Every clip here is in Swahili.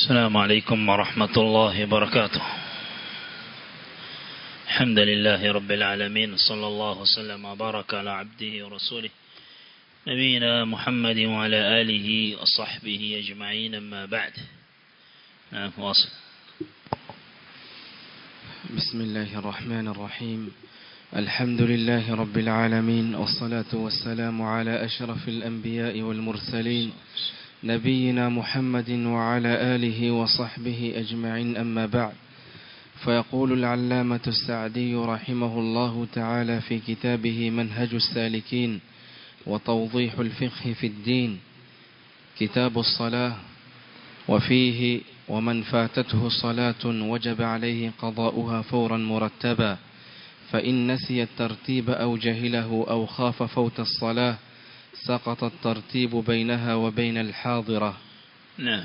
السلام عليكم ورحمة الله وبركاته الحمد لله رب العالمين صلى الله وسلم وبارك على عبده ورسوله نبينا محمد وعلى آله وصحبه أجمعين أما بعد نعم واصل بسم الله الرحمن الرحيم الحمد لله رب العالمين والصلاة والسلام على أشرف الأنبياء والمرسلين نبينا محمد وعلى آله وصحبه أجمعين أما بعد فيقول العلامة السعدي رحمه الله تعالى في كتابه منهج السالكين وتوضيح الفقه في الدين كتاب الصلاة وفيه ومن فاتته صلاة وجب عليه قضاؤها فورا مرتبا فإن نسي الترتيب أو جهله أو خاف فوت الصلاة سقط الترتيب بينها وبين الحاضرة نعم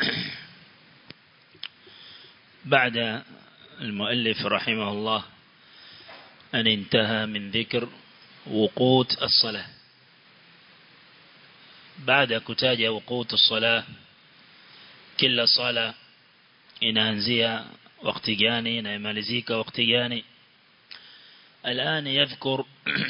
بعد المؤلف رحمه الله أن انتهى من ذكر وقوت الصلاة بعد كتاج وقوت الصلاة كل صلاة inaanzia wakati gani na imalizika wakati gani الآن يذكر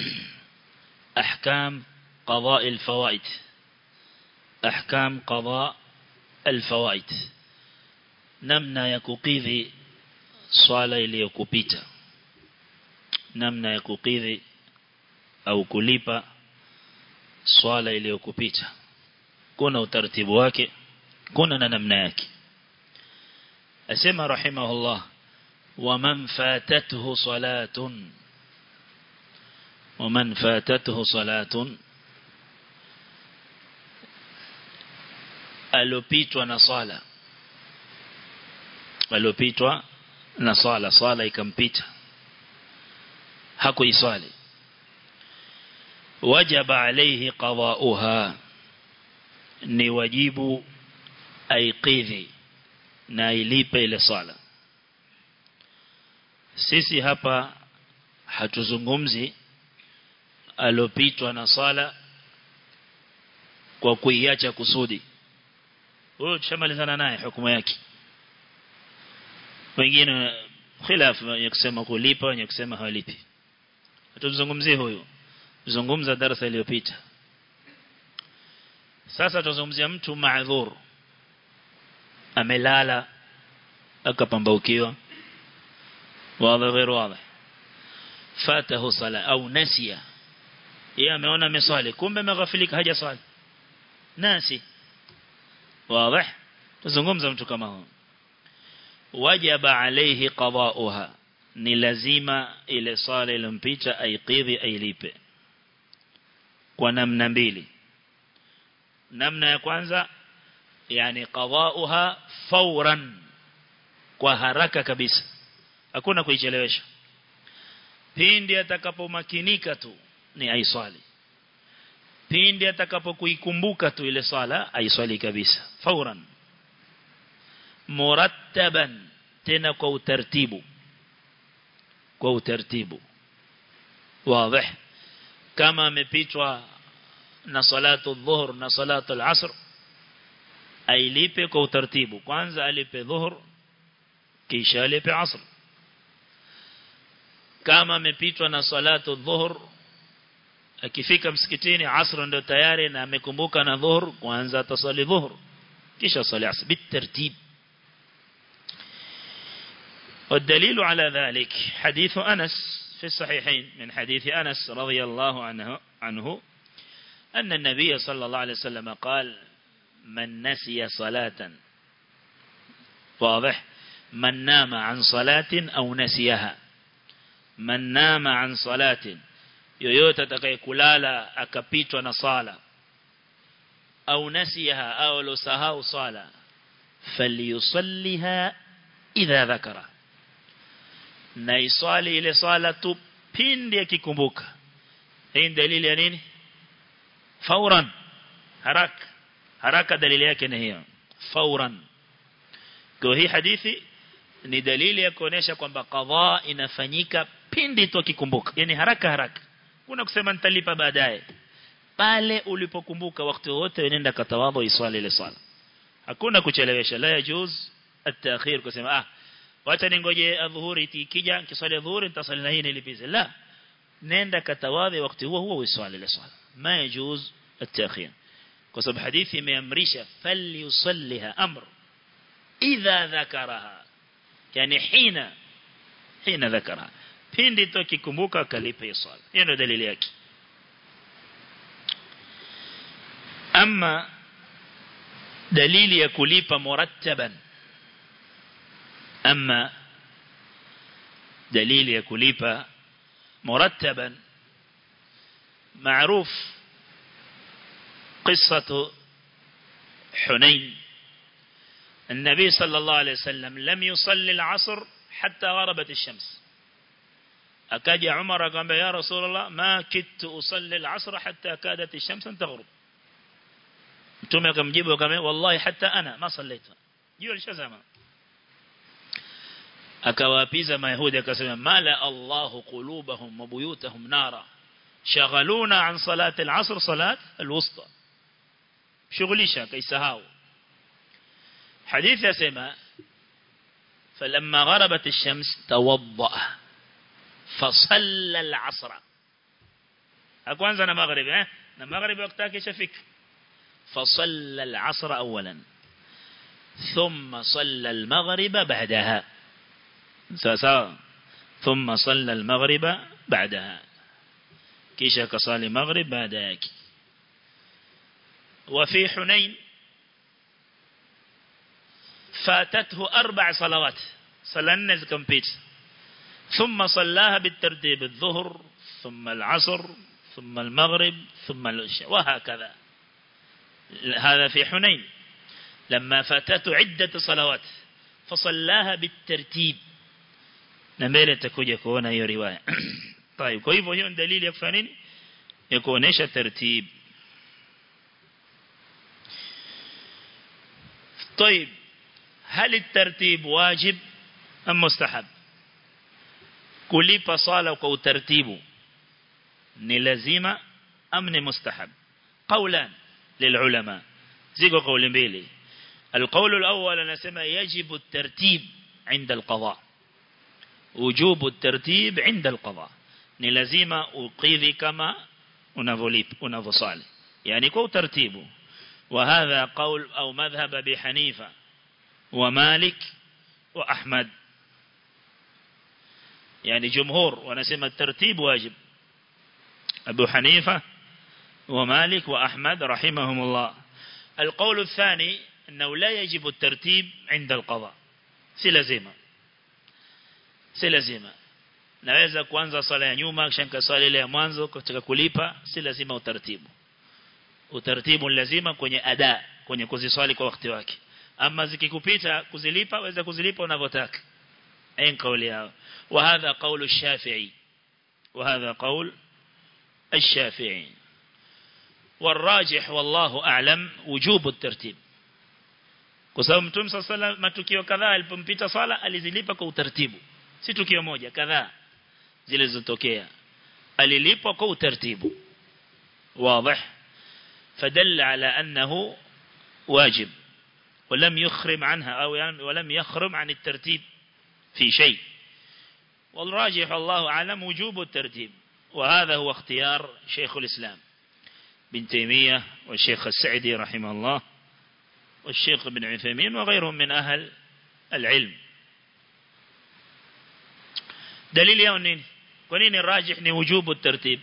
أحكام قضاء الفوائد أحكام قضاء الفوائد namna ya kukidhi swala iliyokupita namna ya kukidhi au kulipa swala iliyokupita kuna utaratibu wake kuna na namna yake asema rahimahullah ومن فاتته صلاة ومن فاتته صلاة alopitwa na swala alopitwa na swala swala ikampita hakuiswali wajaba alayhi qada'uha ni wajibu aiqidhi na ilipe ile swala sisi hapa hatuzungumzi alopitwa na swala kwa kuiacha kusudi huyo tushamalizana naye hukumu yake wengine khilafu ya kusema kulipa wenye kusema hawalipi hatuzungumzie huyo tuzungumza darasa iliyopita sasa tuzungumzia mtu maadhur amelala akapambaukiwa واضح غير واضح فاته صلاة أو نسي يا ameona meswali kumbe ameghafilika haja swali nasi واضح tuzungumza mtu kama huyo wajaba alayhi qada'uha ni lazima ile swala ilimpita aiqidhi ailipe kwa namna mbili namna ya kwanza yani qada'uha fawran kwa haraka kabisa hakuna kuichelewesha pindi atakapomakinika tu ni aiswali pindi atakapokuikumbuka tu ile swala aiswali kabisa fauran murattaban tena kwa utaratibu kwa utaratibu wazi kama amepitwa na salatu dhuhur na salatu al-asr ailipe kwa utaratibu kwanza alipe dhuhur kisha alipe asr kama amepitwa na salatu dhuhur akifika msikitini asr ndio tayari na amekumbuka na dhuhur kwanza atasali dhuhur kisha sali asr bitartib والدليل على ذلك حديث أنس في الصحيحين من حديث أنس رضي الله عنه عنه أن النبي صلى الله عليه وسلم قال من نسي صلاة واضح من نام عن صلاة أو نسيها man nama an salatin yoyote atakayekulala akapitwa na sala au nasiha au losahau sala falyusalliha idha dhakara na iswali ile sala tu pindi akikumbuka hii dalili ya nini fauran haraka haraka dalili yake ni hiyo fauran kwa hii hadithi ni dalili ya kuonesha kwamba qadha inafanyika pindi tu akikumbuka yani haraka haraka kuna kusema nitalipa baadaye pale ulipokumbuka wakati wote nenda katawadha iswali ile swala hakuna kuchelewesha la yajuz at-ta'khir kusema ah wacha ningoje adhuhuri ikija kiswali adhuhuri nitasali na hii nilipize la nenda katawadhi wakati huo huo uswali ile swala ma yajuz at-ta'khir kwa sababu hadithi imeamrisha falyusalliha amr idha dhakaraha yani hina hina dhakaraha pindi tu kikumbuka kalipe swala hiyo ndio dalili yake ama dalili ya kulipa murattaban ama dalili ya kulipa murattaban معروف قصة حنين النبي صلى الله عليه وسلم لم يصلي العصر حتى غربت الشمس أكاد عمر قال يا رسول الله ما كدت أصلي العصر حتى كادت الشمس أن تغرب mtume akamjibu akamwambia wallahi hata ana ma sallaita jua lishazama akawaapiza mayahudi akasema mala Allahu qulubahum wa buyutahum nara shaghaluna an salati al-asr salat al-wusta shughulisha kaisahau hadithi yasema فلما غربت الشمس توضأ فصلى العصر أكوانزا na maghrib eh na maghrib wakati yake shafika فصلى العصر أولا ثم صلى المغرب بعدها ساسا ثم صلى المغرب بعدها كيشا كصالي مغرب بعدك وفي حنين فاتته أربع صلوات صلى النز كمبيت ثم صلاها بالترتيب الظهر ثم العصر ثم المغرب ثم العشاء وهكذا هذا في حنين لما فاتته عدة صلوات فصلاها بالترتيب نمبele takuja kuona hiyo riwaya طيب kwa hivyo hiyo dalili ya kufanya nini ya kuonesha tartib طيب هل الترتيب واجب ام مستحب kulipa sala kwa utaratibu ni lazima am ni mustahab qawlan للعلماء زيكو قول mbili القول الأول نسمى يجب الترتيب عند القضاء وجوب الترتيب عند القضاء ni lazima ukidhi kama unavolip unavosali yani kwa utaratibu وهذا قول أو مذهب أبي حنيفة ومالك وأحمد يعني جمهور ونسمى الترتيب واجب أبو حنيفة ومالك وأحمد رحمهم الله القول الثاني أنه لا يجب الترتيب عند القضاء سلزيمة سلزيمة naweza kuanza swala ya nyuma kisha nikaswali ile ya mwanzo katika kulipa si lazima utaratibu utaratibu lazima kwenye ada kwenye kuziswali kwa wakati wake ama zikikupita kuzilipa waweza kuzilipa unavyotaka ayin kauli yao wa hadha qawlu ash-shafi'i wa hadha qawl ash-shafi'i والراجح والله أعلم وجوب الترتيب kwa sababu mtume صلى الله matukio kadhaa alipompita sala alizilipa kwa utaratibu si tukio moja kadhaa zilizotokea alilipa kwa utaratibu واضح فدل على أنه واجب ولم يخرم عنها أو ولم يخرم عن الترتيب في شيء والراجح الله أعلم وجوب الترتيب وهذا هو اختيار شيخ الإسلام بن تيمية والشيخ السعدي رحمه الله والشيخ بن عثيمين وغيرهم من أهل العلم دليل يونين ونين الراجح وجوب الترتيب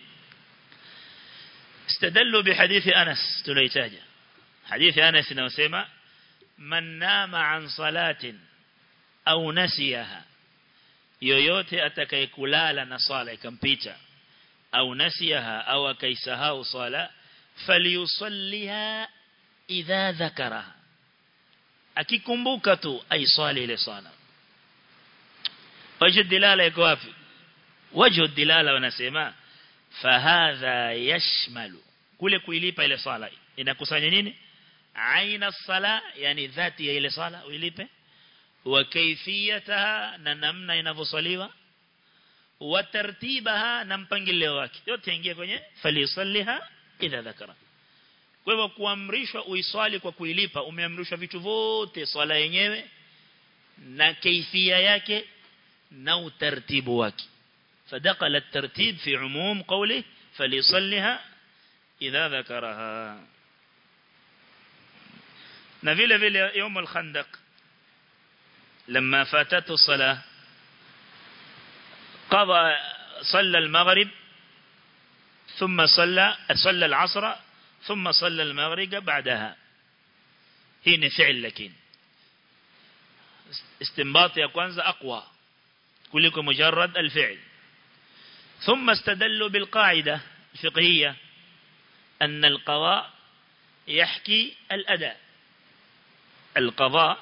استدلوا بحديث أنس تليتاجة حديث أنس نوسيما من نام عن صلاة أو نسيها yoyote atakayekulala na swala ikampita au nasiyaha au akaisahau swala falyusalliha idha dhakaraha akikumbuka tu aiswali ile swala wajhu dilala iko wapi wajhu dilala wanasema fahadha yashmalu kule kuilipa ile swala inakusanya nini aina sala yani dhati ya ile swala uilipe wa kaifiyataha na namna inavyoswaliwa wa tartibaha na mpangilio wake yote ingia kwenye falisalliha idha dhakara kwa hivyo kuamrishwa uiswali kwa kuilipa umeamrishwa vitu vote swala yenyewe na kaifia yake na utaratibu wake فدخل الترتيب في عموم قوله فليصلها إذا ذكرها نفيل فيل يوم الخندق لما فاتته الصلاة قضى صلى المغرب ثم صلى صلى العصر ثم صلى المغرب بعدها هنا فعل لكن استنباط يا كwanza أقوى كلكم مجرد الفعل ثم استدلوا بالقاعدة الفقهية أن القضاء يحكي الأداء القضاء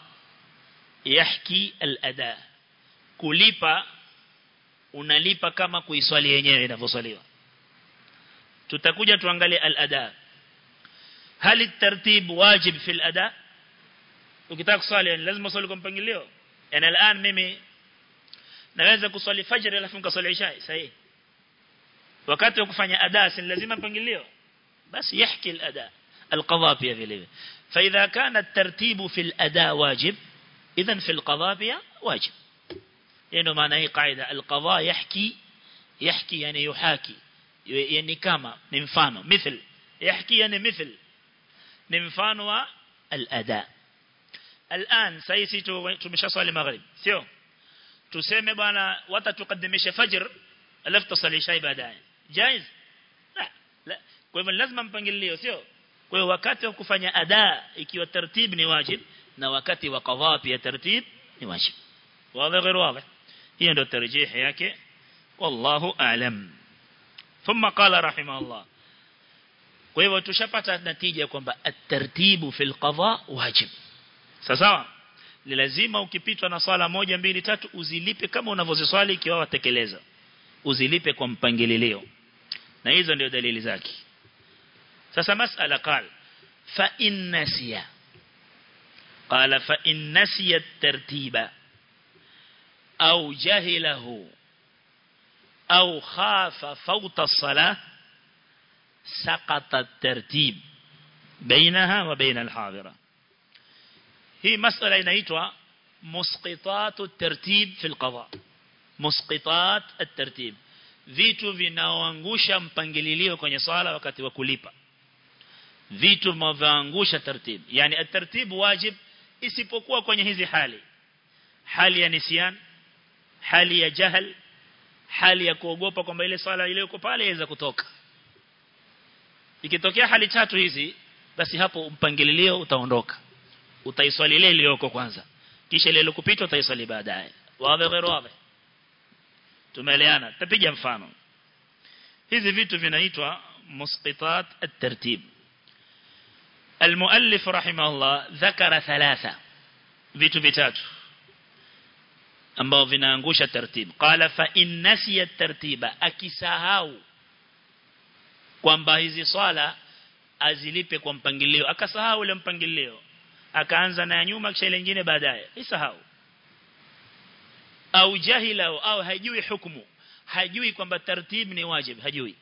يحكي الأداء kulipa unalipa kama kuiswali yenyewe inavyoswaliwa tutakuja tuangalie al-ada hal at-tartib wajib fi al-ada ukitaka kuswali yani lazima uswali kwa mpangilio yani الان mimi naweza kuswali fajr alafu nikaswali isha sahihi wakati wa kufanya ada si lazima mpangilio basi yahki al-ada al-qadha pia vile vile فاذا كان الترتيب في الاداء واجب اذا في القضاء pia واجب ndio maana hii kaida al-qadha yahki yahki yani yuhaki yani kama ni mfano mithil yahki yani mithil ni mfano wa al-ada الان sisi tumeshaswali maghrib sio tuseme bwana watatukadimisha fajr alafu tusali isha baadaye jaiz la la kwa hivyo lazima mpangilio sio kwa hiyo wakati wa kufanya ada ikiwa tartib ni wajib na wakati wa qadha pia tartib ni wajib wazi غير واضح hiyo ndio tarjih yake wallahu a'lam thumma qala rahimahullah kwa hivyo tushapata natija kwamba at-tartibu fil qadha wajib sawa ni lazima ukipitwa na swala moja mbili tatu uzilipe kama unavyoziswali ikiwa watekeleza uzilipe kwa mpangilio na hizo ndio dalili zake sasa masala qal fa in nasiya qala fa in nasiya at-tartiba au jahilahu au khafa fawta as-salah سقط الترتيب بينها وبين الحاضرة هي مسألة inaitwa مسقطات الترتيب في القضاء مسقطات الترتيب vitu vinaoangusha mpangililio kwenye swala wakati wa kulipa vitu vinavyoangusha tartib yani at-tartib wajib isipokuwa kwenye hizi hali hali ya nisyan hali ya jahal hali ya kuogopa kwamba ile swala ile iko pale iweza kutoka ikitokea hali tatu hizi basi hapo mpangilio utaondoka utaiswali ile iliyoko kwanza kisha ile iliyokupita utaiswali baadaye wazi غير wazi tumeeleana tapiga mfano hizi vitu vinaitwa musqitat at-tartib المؤلف رحمه الله ذكر ثلاثة vitu vitatu ambao vinaangusha tartib qala fa in nasiya tartiba akisahau kwamba hizi swala azilipe kwa mpangilio akasahau ule mpangilio akaanza na nyuma kisha ile nyingine baadaye isahau au jahila au hajui hukumu hajui kwamba tartib ni wajib hajui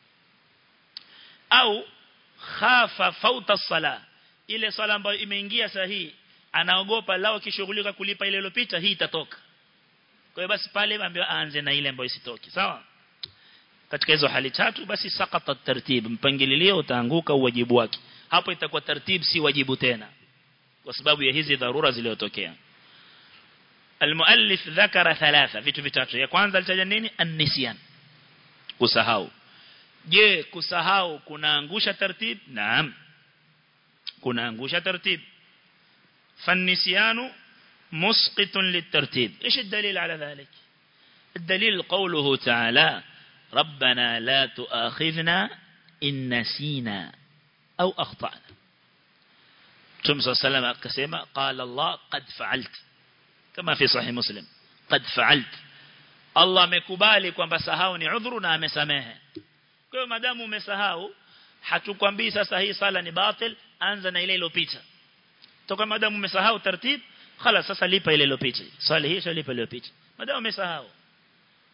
au khafa fauta sala ile swala ambayo imeingia sahihi anaogopa lao kishughulika kulipa ile iliyopita hii itatoka kwa hiyo basi pale ambaye aanze na ile ambayo isitoki sawa katika hizo hali tatu basi sakata tartib mpangilio utaanguka uwajibu wake hapo itakuwa tartib si wajibu tena kwa sababu ya hizi dharura zilizotokea المؤلف ذكر ثلاثة vitu vitatu ya kwanza alitaja nini an-nisyan kusahau je kusahau kunaangusha tartib naam kunaangusha tartib فالنسيان مسقط للترتيب ايش الدليل على ذلك الدليل قوله تعالى ربنا لا تؤاخذنا إن نسينا أو أخطأنا ثم صلى الله عليه وسلم أكسيما قال الله قد فعلت كما في صحيح مسلم قد فعلت الله مكبالي kwamba sahau ni udhuru na amesamehe kwa hiyo madamu umesahau hatukwambii sasa hii sala ni batil anza na ile iliyopita toka madamu umesahau tartib خلاص sasa lipa ile iliyopita swali hii lipa ile iliyopita madamu umesahau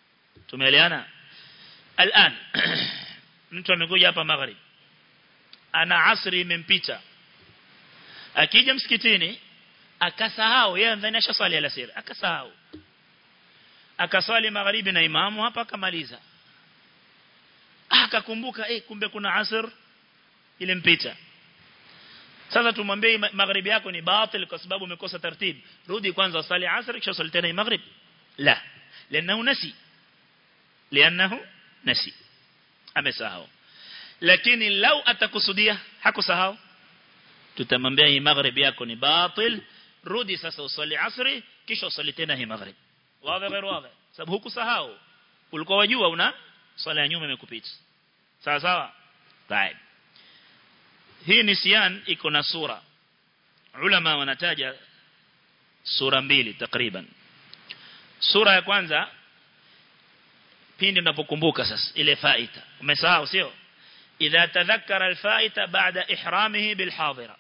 tumeelewana الآن mtu amekuja hapa magharib ana asri imempita akija msikitini akasahau yeye ndani ashaswali alasiri akasahau akaswali magharibi na imamu hapa akamaliza akakumbuka eh kumbe kuna asr ile mpita sasa tumwambie magharibi yako ni batil kwa sababu umekosa taratibu rudi kwanza usali asr kisha usali tena maghrib la لانه نسي لانه نسي amesahau lakini lau atakusudia hakusahau tutamwambia hii maghrib yako ni batil rudi sasa usali asri kisha usali tena hii maghrib wazi غير wazi sababu hukusahau ulikuwa wajua una swala ya nyuma imekupita sawa sawa طيب hii nisyan iko na sura ulama wanataja sura mbili takriban sura ya kwanza pindi unapokumbuka sasa ile faita umesahau sio idha tadhakkara alfaita baada ihramihi bilhadira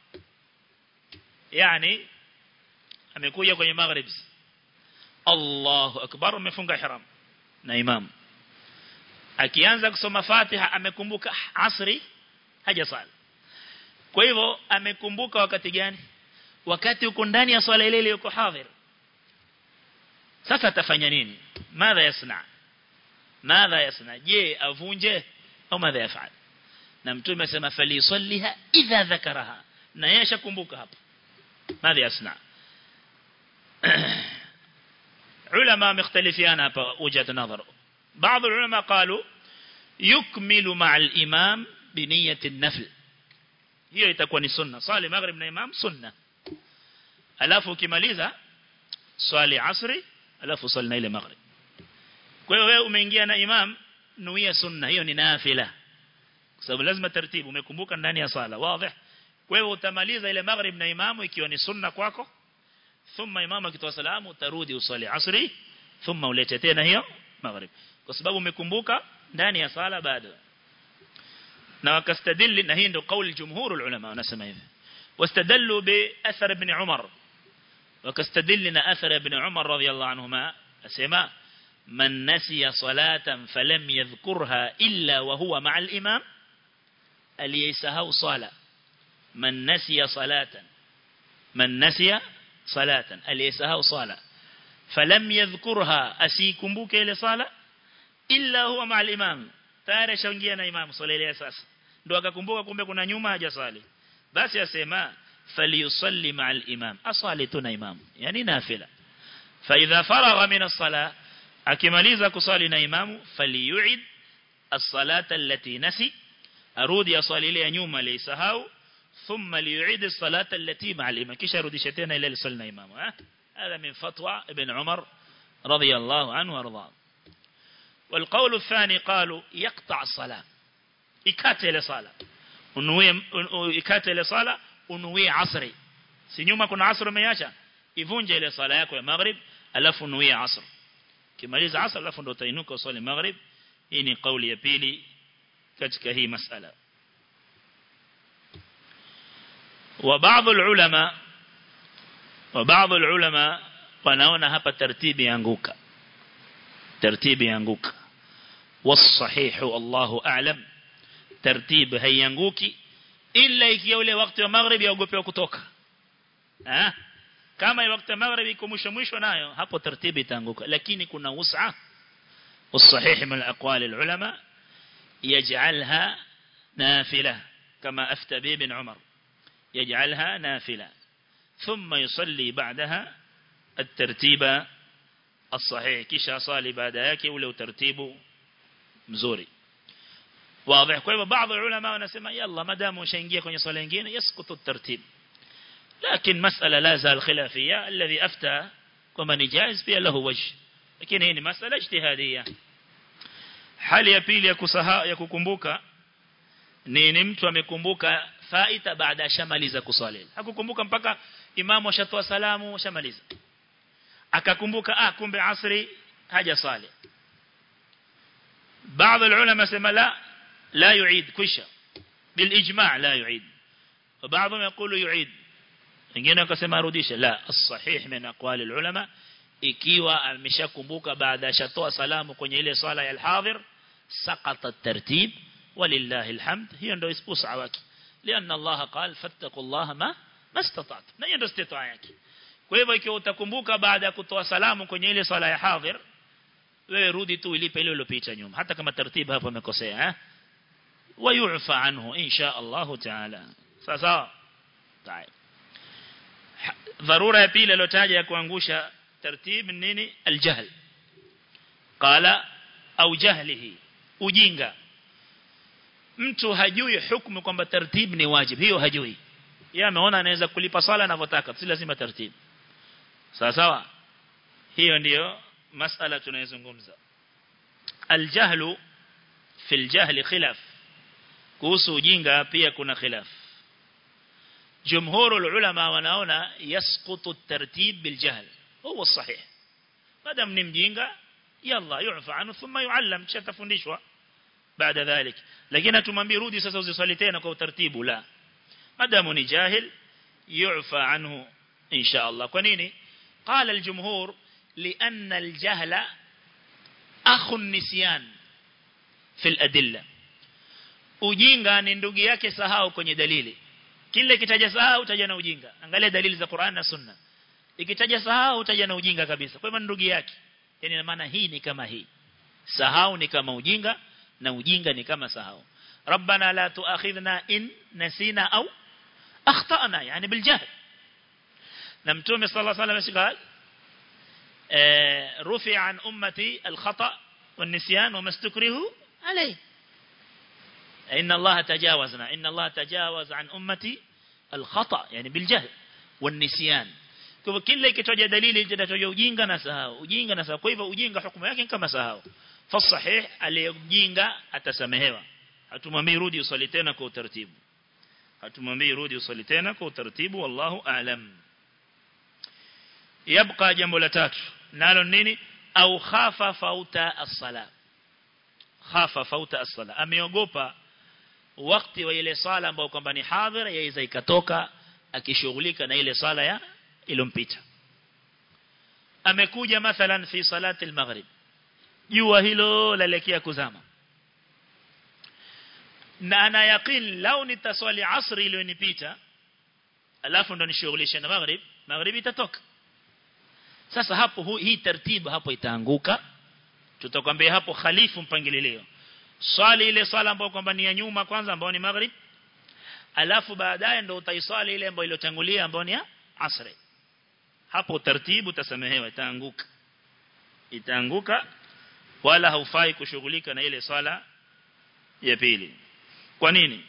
yani amekuja kwenye maghrib Allahu akbar umefunga ihram na imam akianza kusoma Fatiha amekumbuka asri hajasali kwa hivyo amekumbuka wakati gani wakati uko ndani ya swala ile ile yuko hadhir sasa atafanya nini madha yasna madha yasna je avunje au madha yafal na mtume asema fali yusalliha idha dhakaraha na yeye ashakumbuka hapo madha yasna علماء مختلفين hapa وجهه نظر بعض العلماء قالوا يكمل مع الإمام بنية النفل hiyo itakuwa ni sunna swali maghrib na imam sunna alafu ukimaliza swali asri alafu swali na ile maghrib kwa hiyo wewe umeingia na imam nuia sunna hiyo ni nafila kwa sababu lazima taratibu umekumbuka ndani ya sala wazi kwa hiyo utamaliza ile maghrib na imamu ikiwa ni sunna kwako thumma imamu akitoa salamu utarudi usali asri thumma ulete tena hiyo maghrib kwa sababu umekumbuka ndani ya sala bado na wakastadili na hii ndio kauli jumhur ulama wanasema hivi wastadallu bi athar ibn umar wakastadili na athar ibn umar radiyallahu anhuma asema man nasiya salatan falam yadhkurha illa wa huwa ma'a al-imam aliyasahau sala man nasiya salatan man nasiya salatan aliyasahau sala falam yadhkurha asikumbuke ile sala illa huwa ma'a al-imam tayari shaingia na imam swala ile sasa ndo akakumbuka kumbe kuna nyuma hajasali basi asema falyusalli ma'al imam asali tuna imam yani nafila fa idha faragha min as-salah akimaliza kusali na imamu falyu'id as-salata allati nasi arudi asali ile ya nyuma aliyesahau thumma liyu'id as-salata allati ma'al imam kisha rudisha tena ile swali na imamu ha هذا من فتوى ابن عمر رضي الله عنه وارضاه والقول الثاني قالوا يقطع الصلاة ikate ile sala unuie ikate ile sala unuie asri si nyuma kuna asr umeacha ivunje ile sala yako ya maghrib alafu unuie asr kimaliza asr alafu ndo utainuka usali maghrib hii ni kauli ya pili katika hii masala وبعض العلماء وبعض العلماء wanaona hapa tartibi yanguka tartibi yanguka والصحيح الله أعلم tartib haianguki ila ikiwa ule wakati wa maghrib yaogopewa kutoka ah kama wakati wa maghrib iko mwisho mwisho nayo hapo tartibi itaanguka lakini kuna us'a والصحيح من الاقوال العلماء يجعلها نافله كما افتى به ابن عمر يجعلها نافله ثم يصلي بعدها الترتيب الصحيح kisha swali baada yake ule utaratibu mzuri واضح kwa hivyo baadhi ya ulama wanasema yalla madamu ushaingia kwenye swala nyingine yasqutu tartib lakini masala la zal khilafia alladhi afta kwamba ni jaiz pia lahu wajh lakini hii ni masala ijtihadia hali ya pili ya kusahau ya kukumbuka ni ni mtu amekumbuka faita baada shamaliza kuswali hakukumbuka mpaka imamu ashatoa salamu shamaliza akakumbuka ah kumbe asri haja swali بعض العلماء سما لا لا يعيد كشة بالإجماع لا يعيد وبعضهم يقول يعيد wengine wakasema arudishe la as-sahih min aqwali al-ulama ikiwa ameshakumbuka baada ya shatoa salamu kwenye ile swala ya al-hadhir saqata at-tartib walillahi alhamd hiyo ndio usawa wake لأن الله قال فاتقوا الله ما ما استطعت na hiyo ndio istitaa yake kwa hivyo ikiwa utakumbuka baada ya kutoa salamu kwenye ile sala ya hadhir wewe rudi tu ilipe ile iliyopita nyuma hata kama taratibu hapo umekosea eh ويعفى عنه إن شاء الله تعالى سasa طيب ضرورة pili lotaja ya kuangusha tartib nini aljahl qala au jahlihi ujinga mtu hajui hukumu kwamba tartib ni wajib hiyo hajui yeye ameona anaweza kulipa sala anavyotaka si lazima tartib sawa sawa hiyo ndiyo masala tunayozungumza aljahlu fi aljahli khilaf kuhusu ujinga pia kuna khilaf jumhur ulama wanaona yasqutu at-tartib biljahl huwa sahih madam ni mjinga yalla yu'fa anhu thumma yu'allam chatafundishwa baada dhalik lakini atumwambie rudi sasa uziswali tena kwa utaratibu la madamu ni jahil yu'fa anhu insha Allah kwa nini قال الجمهور لأن الجهل أخو النسيان في الأدلة ujinga ni ndugu yake sahau kwenye dalili kile kitaja sahau utaja na ujinga angalia dalili za Qur'an na Sunna ikitaja sahau utaja na ujinga kabisa kwa hivyo ndugu yake yani ina maana hii ni kama hii sahau ni kama ujinga na ujinga ni kama sahau rabbana la tuakhidhna in nasina au akhtana yani biljahl na mtume sallallahu alayhi wasallam rufi an ummati alkhata والنسيان وما استكرهوا عليه إن الله تجاوزنا إن الله تجاوز عن أمتي الخطأ يعني بالجهل والنسيان kwa kila ikitoja dalili itatoja ujinga na sahau ujinga na sahau kwa hivyo ujinga hukumu yake kama sahau fa sahih aliyejinga atasamehewa hatumwambii rudi usali tena kwa utaratibu hatumwambii rudi usali tena kwa utaratibu wallahu aalam yabqa jambo la tatu nalo nini au khafa fauta as-sala khafa fauta as-sala ameogopa wakati wa ile sala ambayo kwamba ni hadhira yaweza ikatoka akishughulika na ile sala ya ilompita amekuja mathalan fi salati al-maghrib jua hilo laelekea kuzama na ana yaqin lau nitaswali asri iliyonipita alafu ndo nishughulishe na maghrib maghrib itatoka sasa hapo hu, hii taratibu hapo itaanguka tutakwambia hapo khalifu mpangilio swali ile swala ambayo kwamba ni ya nyuma kwanza ambayo ni maghrib alafu baadaye ndo utaiswali ile ambayo iliyotangulia ambayo ni ya asri hapo taratibu utasamehewa itaanguka itaanguka wala haufai kushughulika na ile swala ya pili kwa nini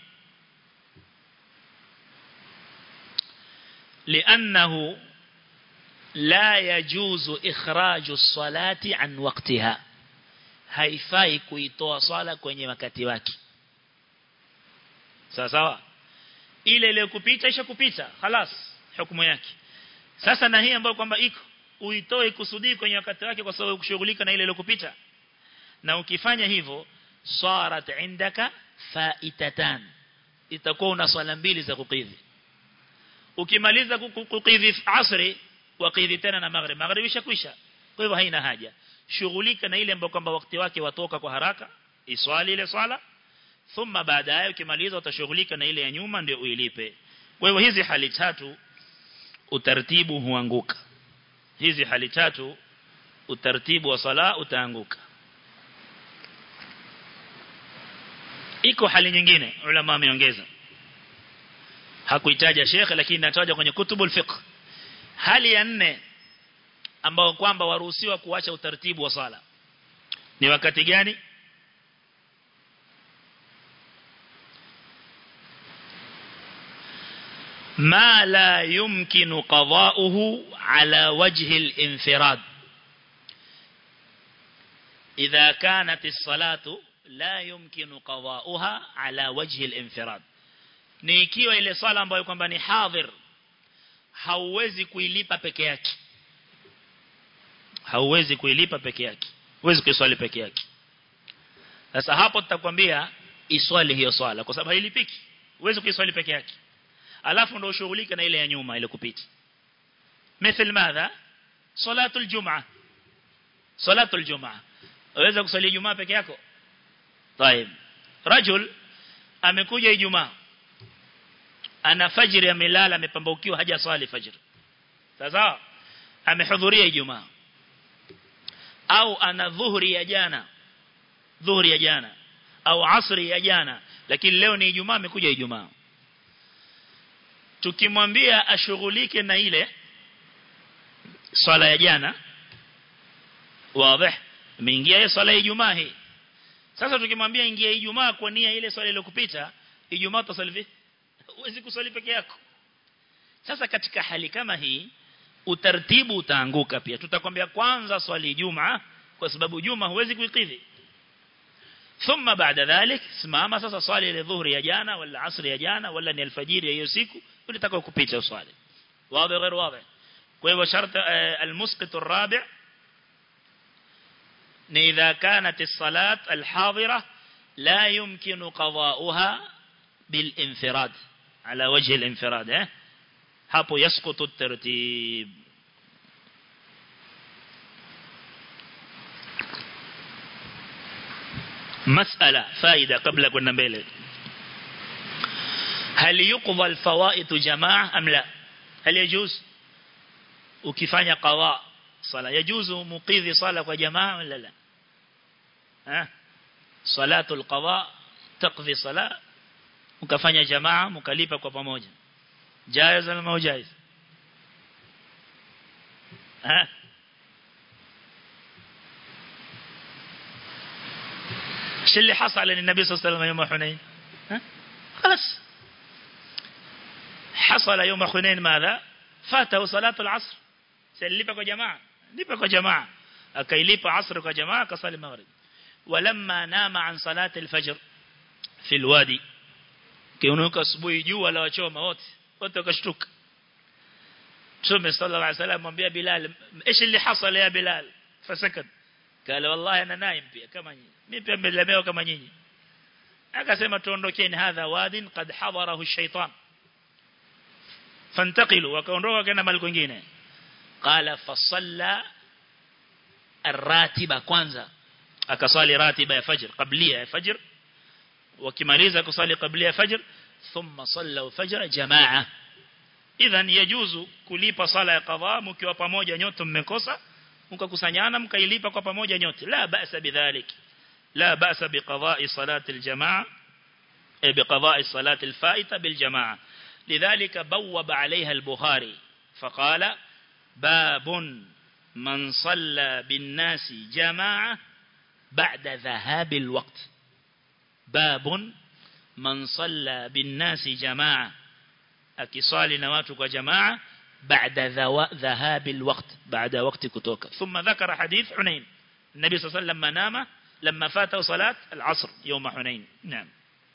لأنه لا يجوز إخراج الصلاة عن وقتها haifai kuitoa swala kwenye wakati wake sawa sawa ile ile kupita isha kupita خلاص hukumu yake sasa na hii ambayo kwamba iko uitoe kusudi kwenye wakati wake kwa sababu kushughulika na ile ile kupita na ukifanya hivyo sarat indaka faitatan itakuwa una swala mbili za kukidhi ukimaliza kukidhi asri wakidhi tena na maghrib maghrib ishakwisha kwa hivyo haina haja shughulika na ile ambayo kwamba wakati wake watoka kwa haraka iswali ile swala thumma baadaye ukimaliza utashughulika na ile ya nyuma ndio uilipe kwa hivyo hizi hali tatu utaratibu huanguka hizi hali tatu utaratibu wa sala utaanguka iko hali nyingine ulama wameongeza hakuitaja shekhe lakini nataja kwenye kutubul fiqh hali ya nne ambao kwamba waruhusiwa kuacha utaratibu wa sala ni wakati gani ما لا يمكن قضاؤه على وجه الانفراد إذا كانت الصلاة لا يمكن قضاؤها على وجه الانفراد ni ikiwa ile swala ambayo kwamba ni hadhir hauwezi kuilipa peke yake hauwezi kuilipa peke yake huwezi kuiswali peke yake sasa hapo tutakwambia iswali hiyo swala kwa sababu hailipiki huwezi kuiswali peke yake alafu ndio ushughulike na ile ya nyuma ile kupita مثل ماذا صلاه الجمعه صلاه الجمعه waweza kusali Ijumaa peke yako طيب رجل amekuja Ijumaa ana fajiri amelala amepambaukiwa haja swali fajiri sasa amehudhuria ijumaa au ana dhuhuri ya jana dhuhuri ya jana au asri ya jana lakini leo ni ijumaa amekuja ijumaa tukimwambia ashughulike na ile swala ya jana wazi imeingia ile swala ya ijumaa hii sasa tukimwambia ingia ijumaa kwa nia ile swala iliyokupita ijumaa utasali vipi huwezi kuswali peke yako sasa katika hali kama hii utaratibu utaanguka pia tutakwambia kwanza swali jumaa kwa sababu juma huwezi kuikidhi thumma baada dhalik simama sasa swali ile dhuhuri ya jana wala asri ya jana wala ni alfajiri ya hiyo siku ulitakao kupita swali wazi غير واضح kwa hivyo sharti almusqit الرابع ni idha kanat as-salat al-hadira la yumkinu qada'uha bil-infirad ala wajhi al-infirad eh hapo yasqutu at-tartib مسألة فائدة قبل كنا mbele هل يقضى الفوائد جماعة أم لا هل يجوز ukifanya qawa sala yajuzu muqidhi sala kwa jamaa wala la ha salatul qawa taqdi sala ukafanya jamaa mkalipa kwa pamoja jaiz au maujaiz ha ايش اللي حصل للنبي صلى الله عليه وسلم يوم حنين ها خلاص حصل يوم حنين ماذا فاته صلاة العصر سلipa kwa jamaa lipa kwa jamaa akailipa asr kwa jamaa akasali maghrib walamma nama an salati alfajr fi alwadi kiunuka asubuhi jua la wachoma wote wote wakashtuka Mtume sallallahu alayhi wasallam mwambia Bilal ايش اللي حصل يا بلال فسكت قال والله انا نايم pia kama nyinyi mimi pia nimelemewa kama nyinyi akasema tuondokeni hadha wadin qad hadarahu ash-shaytan fantaqilu wakaondoka kana mali kwingine قال فصلى الراتبة kwanza akasali ratiba ya fajr qablia ya fajr wakimaliza kusali qablia ya fajr thumma salla fajr jamaa idhan yajuzu kulipa sala ya qadha mkiwa pamoja nyote mmekosa mkakusanyana mkailipa kwa pamoja nyote la ba'sa bidhalik la ba'sa biqada'i salati aljamaa بقضاء الصلاة الفائتة بالجماعة لذلك بوب عليها البخاري فقال باب من صلى بالناس جماعة بعد ذهاب الوقت باب من صلى بالناس جماعة أكصال نواتك جماعة بعد ذهاب الوقت بعد وقت كتوك ثم ذكر حديث حنين النبي صلى الله عليه وسلم لما نام لما فاته صلاة العصر يوم حنين نعم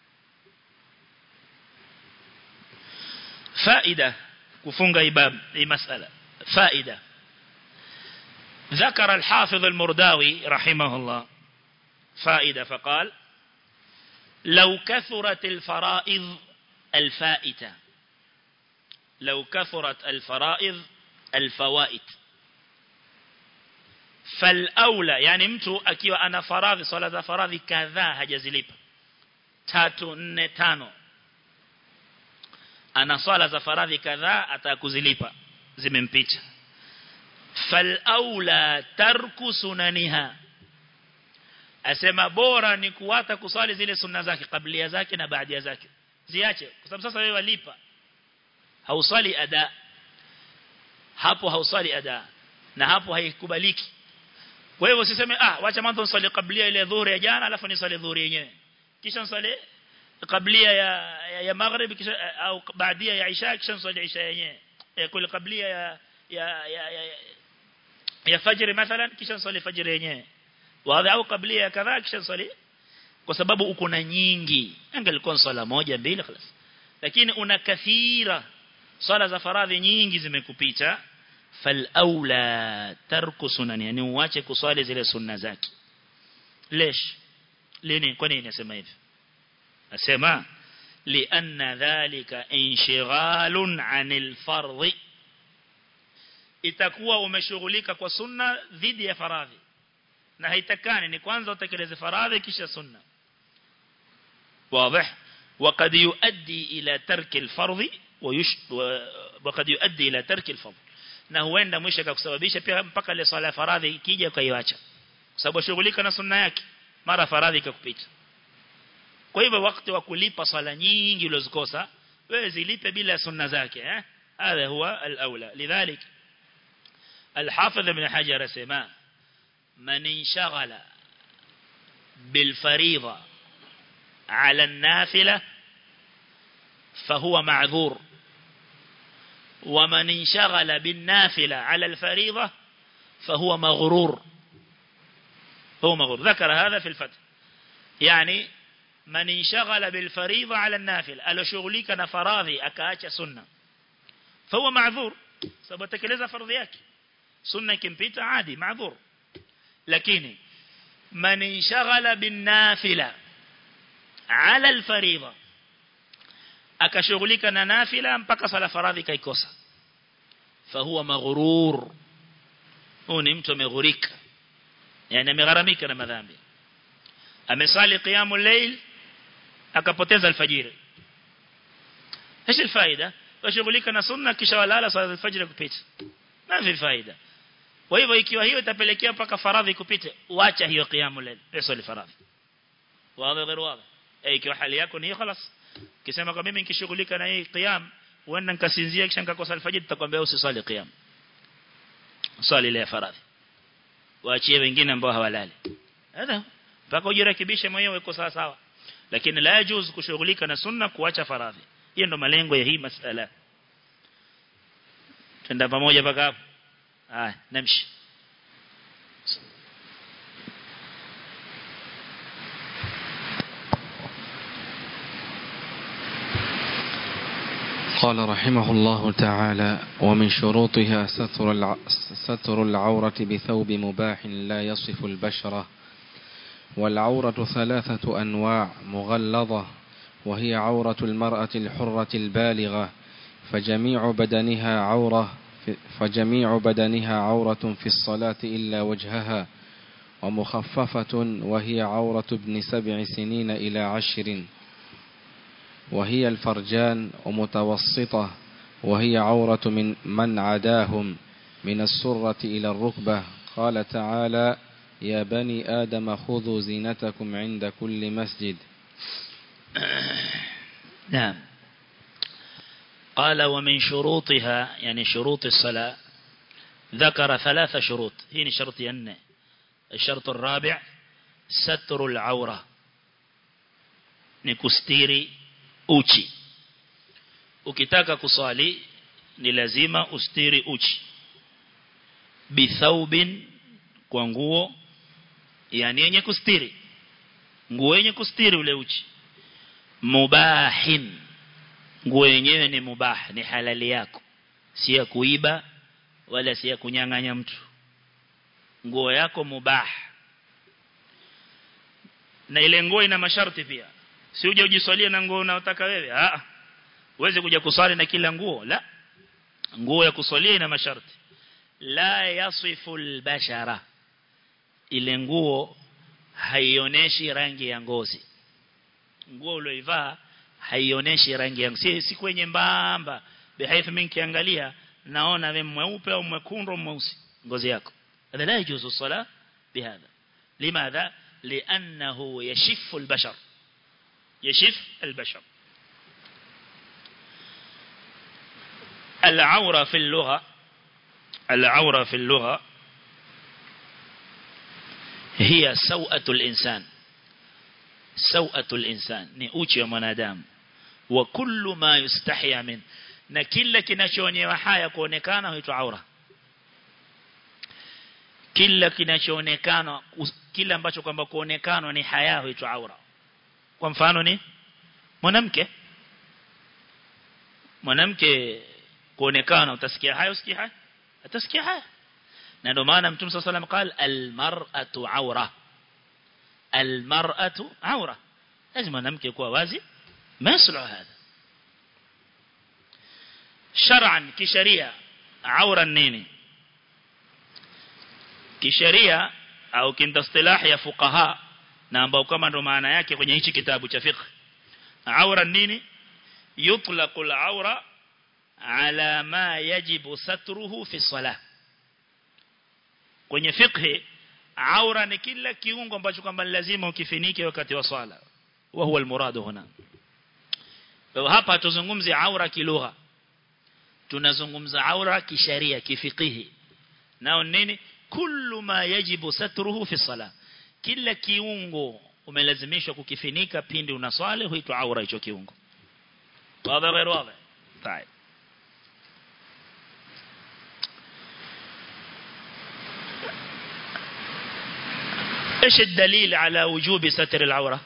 فائدة كفونغ إباب أي مسألة فائدة ذكر الحافظ المرداوي رحمه الله فائدة فقال لو كثرت الفرائض الفائتة لو كثرت الفرائض الفوائد فالأولى يعني mtu akiwa ana faradhi swala za faradhi kadhaa hajazilipa tatu nne tano ana swala za faradhi kadhaa atakuzilipa zimempita falaula tarku sunaniha asema bora ni kuwata kuswali zile sunna zake kablia zake na baadia zake ziache kwa sababu sasa wewe walipa hauswali ada hapo hauswali ada na hapo haikubaliki kwa hivyo usiseme ah wacha mwanzo niswali kablia ile dhuhuri ya jana alafu niswali dhuhuri yenyewe kisha niswali kablia ya ya, ya maghrib kisha au baadia ya isha kisha niswali isha yenyewe kule kablia ya ya ya ya, ya fajr mathalan kisha niswali fajr yenyewe wazi au kablia ya kadhaa kisha niswali kwa sababu uko na nyingi angelikuwa swala moja mbili خلاص lakini una kathira swala za faradhi nyingi zimekupita fal aula tarku sunani yani uache kuswali zile sunna zake lesh lini kwa nini nasema hivi nasema lianna dhalika inshighalun anil fardhi itakuwa umeshughulika kwa sunna dhidi ya faradhi na haitakani ni kwanza utekeleze faradhi kisha sunna wazi وقد يؤدي إلى ترك الفرض ويش وقد يؤدي إلى ترك الفرض na huenda mwisho akakusababisha pia mpaka ile swala ya faradhi ikija ukaiacha kwa sababu shughulika na sunna yake mara faradhi ikakupita kwa hivyo wakati wa kulipa swala nyingi ulizikosa wewe zilipe bila sunna zake eh هذا هو الأولى لذلك الحافظ ابن حجر سما من انشغل بالفريضة على النافلة فهو معذور ومن انشغل بالنافلة على الفريضة فهو مغرور هو مغرور ذكر هذا في الفتح يعني من انشغل بالفريضة على النافلة ألو شغليك نفراضي أكاك سنة فهو معذور سبتكلز فرضيك سنة كمبيتا عادي معذور لكن من انشغل بالنافلة على الفريضة akashughulika na nafila mpaka sala faradhi kaikosa fahuwa maghrur huyu ni mtu ameghurika yani amegharamika na madhambi amesali qiyamul layl akapoteza alfajiri ايش الفائده washughulika na sunna kisha walala sala alfajiri kupita na fi faida kwa hivyo ikiwa hiyo itapelekea mpaka faradhi kupite uacha hiyo qiyamul layl sio faradhi wazi غير واضح eh ikiwa hali yako ni hiyo خلاص Kisema kwa mimi nikishughulika na hii qiyam, huenda nikasinzia kisha nikakosa alfajiri tutakwambia usisali qiyam. Swali ile ya faradhi. Waachie wengine ambao hawalali. Hada mpaka ujirekebishe mwenyewe uko sawa sawa. Lakini la yajuz kushughulika na sunna kuacha faradhi. Hiyo ndo malengo ya hii masala. Tenda pamoja mpaka hapo. Haya, namshi. قال رحمه الله تعالى ومن شروطها ستر, الع... ستر العورة بثوب مباح لا يصف البشرة والعورة ثلاثة أنواع مغلظة وهي عورة المرأة الحرة البالغة فجميع بدنها عورة فجميع بدنها عورة في الصلاة إلا وجهها ومخففة وهي عورة ابن سبع سنين إلى عشر وهي الفرجان ومتوسطة وهي عورة من من عداهم من السرة إلى الركبة قال تعالى يا بني آدم خذوا زينتكم عند كل مسجد نعم قال ومن شروطها يعني شروط الصلاة ذكر ثلاث شروط هنا شرط ين الشرط الرابع ستر العورة نكستيري uchi ukitaka kuswali ni lazima ustiri uchi bithaubin kwa nguo yani yenye kustiri nguo yenye kustiri ule uchi mubahin nguo yenyewe ni mubah ni halali yako si ya kuiba wala si ya kunyang'anya mtu nguo yako mubah na ile nguo ina masharti pia si uje ujiswalie na nguo unayotaka wewe ah uweze kuja kuswali na kila nguo la nguo ya kuswalia ina masharti la yasifu albashara ile nguo haionyeshi rangi ya ngozi nguo ulioivaa haionyeshi rangi ya si, si kwenye mbamba bihaifu mimi kiangalia naona wewe mweupe au mwekundu mweusi ngozi yako هذا لا يجوز الصلاة بهذا لماذا لأنه يشف البشر يشف البشر العورة في اللغة العورة في اللغة هي سوءة الإنسان سوءة الإنسان نؤتي منادام وكل ما يستحيا منه na kila kinachoonyewa haya kuonekana huitwa aura kila kinachoonekana kila ambacho kwamba kuonekana ni haya huitwa aura kwa mfano ni mwanamke mwanamke kuonekana utasikia haya usikia haya atasikia haya na ndio maana mtume صلى الله عليه وسلم قال المرأة عورة المرأة عورة لازم mwanamke kuwa wazi ما يصلح هذا شرعا kisheria aura nini kisheria au kindastilah ya fuqaha na ambao kama ndo maana yake kwenye hichi kitabu cha fiqh aura nini yutlaqu al-aura ala ma yajibu satruhu fi salah kwenye fiqh aura ni kila kiungo ambacho kwamba lazima ukifinike wakati wa swala wa huwa al-murad huna kwa hapa tuzungumzie aura kilugha tunazungumza aura kisharia kifikihi nao nini kullu ma yajibu satruhu fi salah kila kiungo umelazimishwa kukifinika pindi unaswali huitwa aura hicho kiungo wazi غير واضح طيب ايش الدليل على وجوب ستر العوره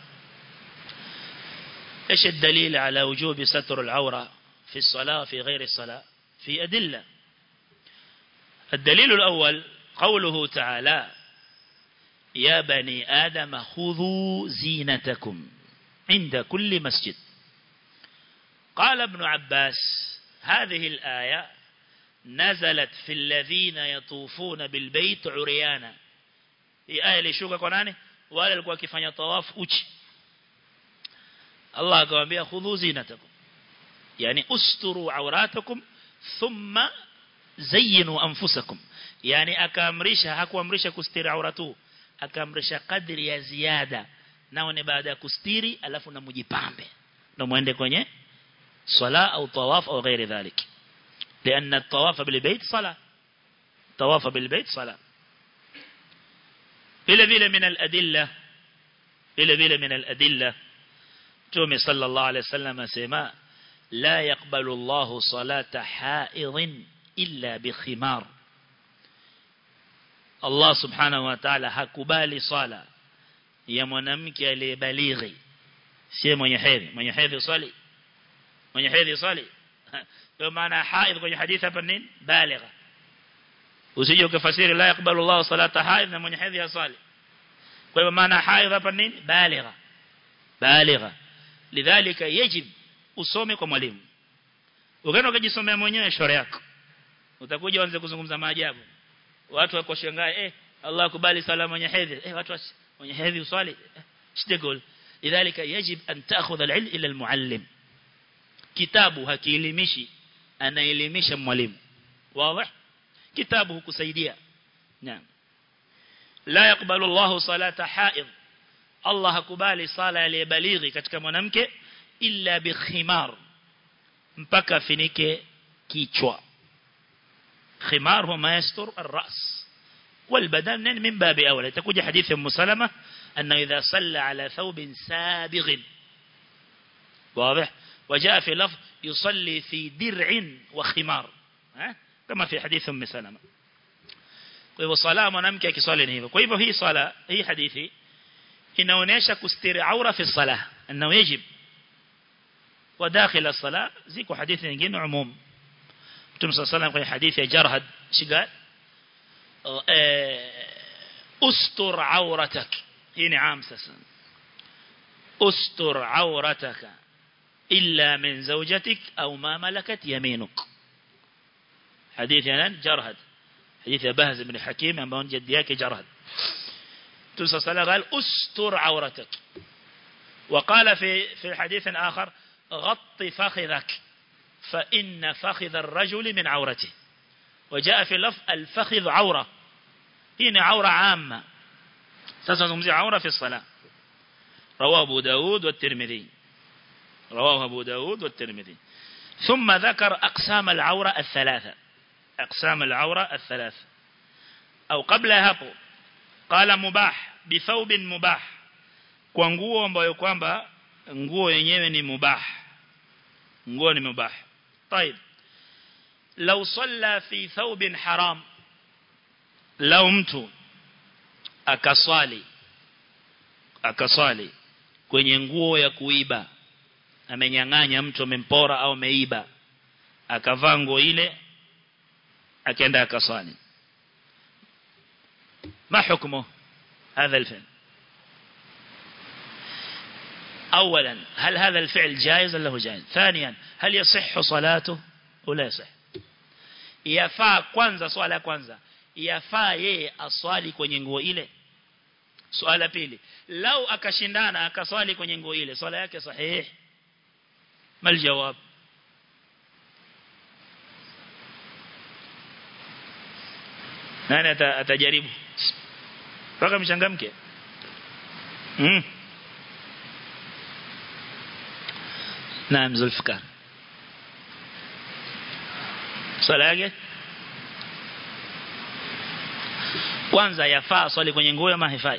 ايش الدليل على وجوب ستر العوره في الصلاه في غير الصلاه في ادله الدليل الاول قوله تعالى يا بني آدم خذوا زينتكم عند كل مسجد قال ابن عباس هذه الآية نزلت في الذين يطوفون بالبيت عريانا هي آية لشوكا كوناني wale walikuwa wakifanya tawaf uchi Allah akamwambia khudhu zinatakum yani usturu awratakum thumma zayyinu anfusakum yani akaamrisha hakuamrisha kustiri auratu akaamrisha kadri ya ziada nao ni baada ya kustiri alafu na mujipambe ndio muende kwenye swala au tawaf au ghairi dhalik لأن الطواف بالبيت صلاة طواف بالبيت صلاة إلى بيل من الأدلة إلى بيل من الأدلة تومي صلى الله عليه وسلم سيما لا يقبل الله صلاة حائض إلا بخمار Allah subhanahu wa ta'ala hakubali swala ya mwanamke aliyebalighi si mwenye hedhi mwenye hedhi swali mwenye hedhi swali kwa maana haidh kwenye hadithi hapa nini baligha usije ukafasiri la yakbalu Allah salata haidh na mwenye hedhi swali kwa hivyo maana haidh hapa nini baligha baligha lidhalika yajib usome kwa mwalimu ukaenda ukajisomea mwenyewe shore yako utakuja uanze kuzungumza maajabu watu wako shangae eh Allah kubali sala mwenye hedhi eh watu mwenye hedhi uswali shtegol lidhalika yajib an ta'khudha al-ilm ila al-muallim kitabu hakielimishi anaelimisha mwalimu wazi kitabu hukusaidia naam la yakbalu Allah salata haid Allah hakubali sala aliyebalighi katika mwanamke illa bi khimar mpaka finike kichwa خمار هو ما يستر الرأس والبدن من باب أولى تكون حديث أم سلمة أنه إذا صلى على ثوب سابغ واضح وجاء في لفظ يصلي في درع وخمار ها؟ كما في حديث أم سلمة kwa hivyo sala mwanamke akiswali ni hivyo kwa hivyo hii sala hii hadithi inaonyesha kustiri aura fi salah annahu yajib wa dakhil as-salah ziko hadithi nyingine umum Mtume صلى الله عليه kwenye hadithi ya Jarhad shigal ustur auratak hii ni am sasa ustur aurataka illa min zawjatik au ma malakat yaminuk hadithi ya Jarhad hadithi ya Bahz ibn Hakim ambao jaddi yake Jarhad Mtume صلى الله عليه قال استر عورتك وقال في في حديث آخر غط فخذك فإن فخذ الرجل من عورته وجاء في لفظ الفخذ عورة هنا عورة عامة سنسمزي عورة في الصلاة رواه أبو داود والترمذي رواه أبو داود والترمذي ثم ذكر أقسام العورة الثلاثة أقسام العورة الثلاثة أو قبلها قال مباح بثوب مباح kwa nguo ambayo kwamba nguo yenyewe ni mubah nguo ni mubah طيب لو صلى في ثوب حرام لو mtu akaswali akaswali kwenye nguo ya kuiba amenyang'anya mtu amempora au ameiba akavaa nguo ile akaenda akaswali ما حكمه هذا الفعل أولا هل هذا الفعل جائز ولا هو جائز ثانيا هل يصح صلاته ولا يصح yafaa kwanza swala kwanza yafaa yeye aswali kwenye nguo ile swala pili lau akashindana akaswali kwenye nguo ile swala yake sahihi ما الجواب nani atajaribu mpaka mchangamke mm. naam zulfikar swala yake kwanza yafaa swali kwenye nguo ama haifai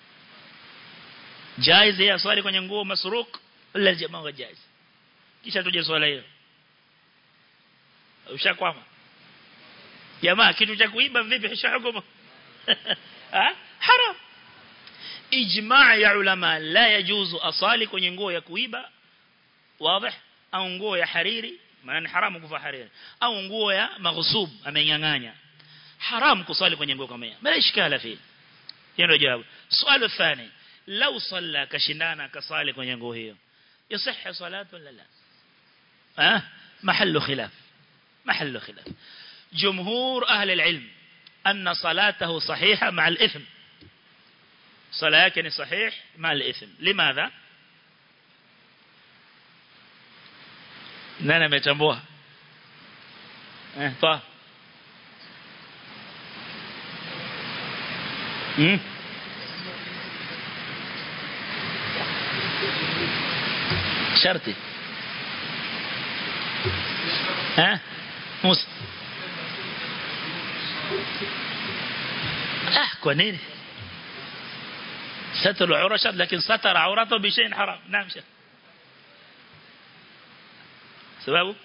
jaiz ya swali kwenye nguo masruk wala jamaa jaiz kisha tuje swala hiyo ushakwama jamaa kitu cha kuiba vipi hishahukumu haram ijmaa ya ulama la yajuzu asali kwenye nguo ya kuiba wazi au nguo ya hariri maana haramu kuvaa hariri au nguo ya maghsub amenyang'anya haram kusali kwenye nguo kama hiyo bila ishkala fi hiyo ndio jawabu swali thani lau salla kashindana kasali kwenye nguo hiyo yasihhi salatu wala la ah mahallu khilaf mahallu khilaf جمهور أهل العلم أن صلاته صحيحة مع الإثم صلاة كان صحيح مع الإثم لماذا nani ametambua eh toa hmm sharti eh musa ah kwa nini ستر العورة شرط لكن ستر عورته بشيء حرام نعم شيخ سببه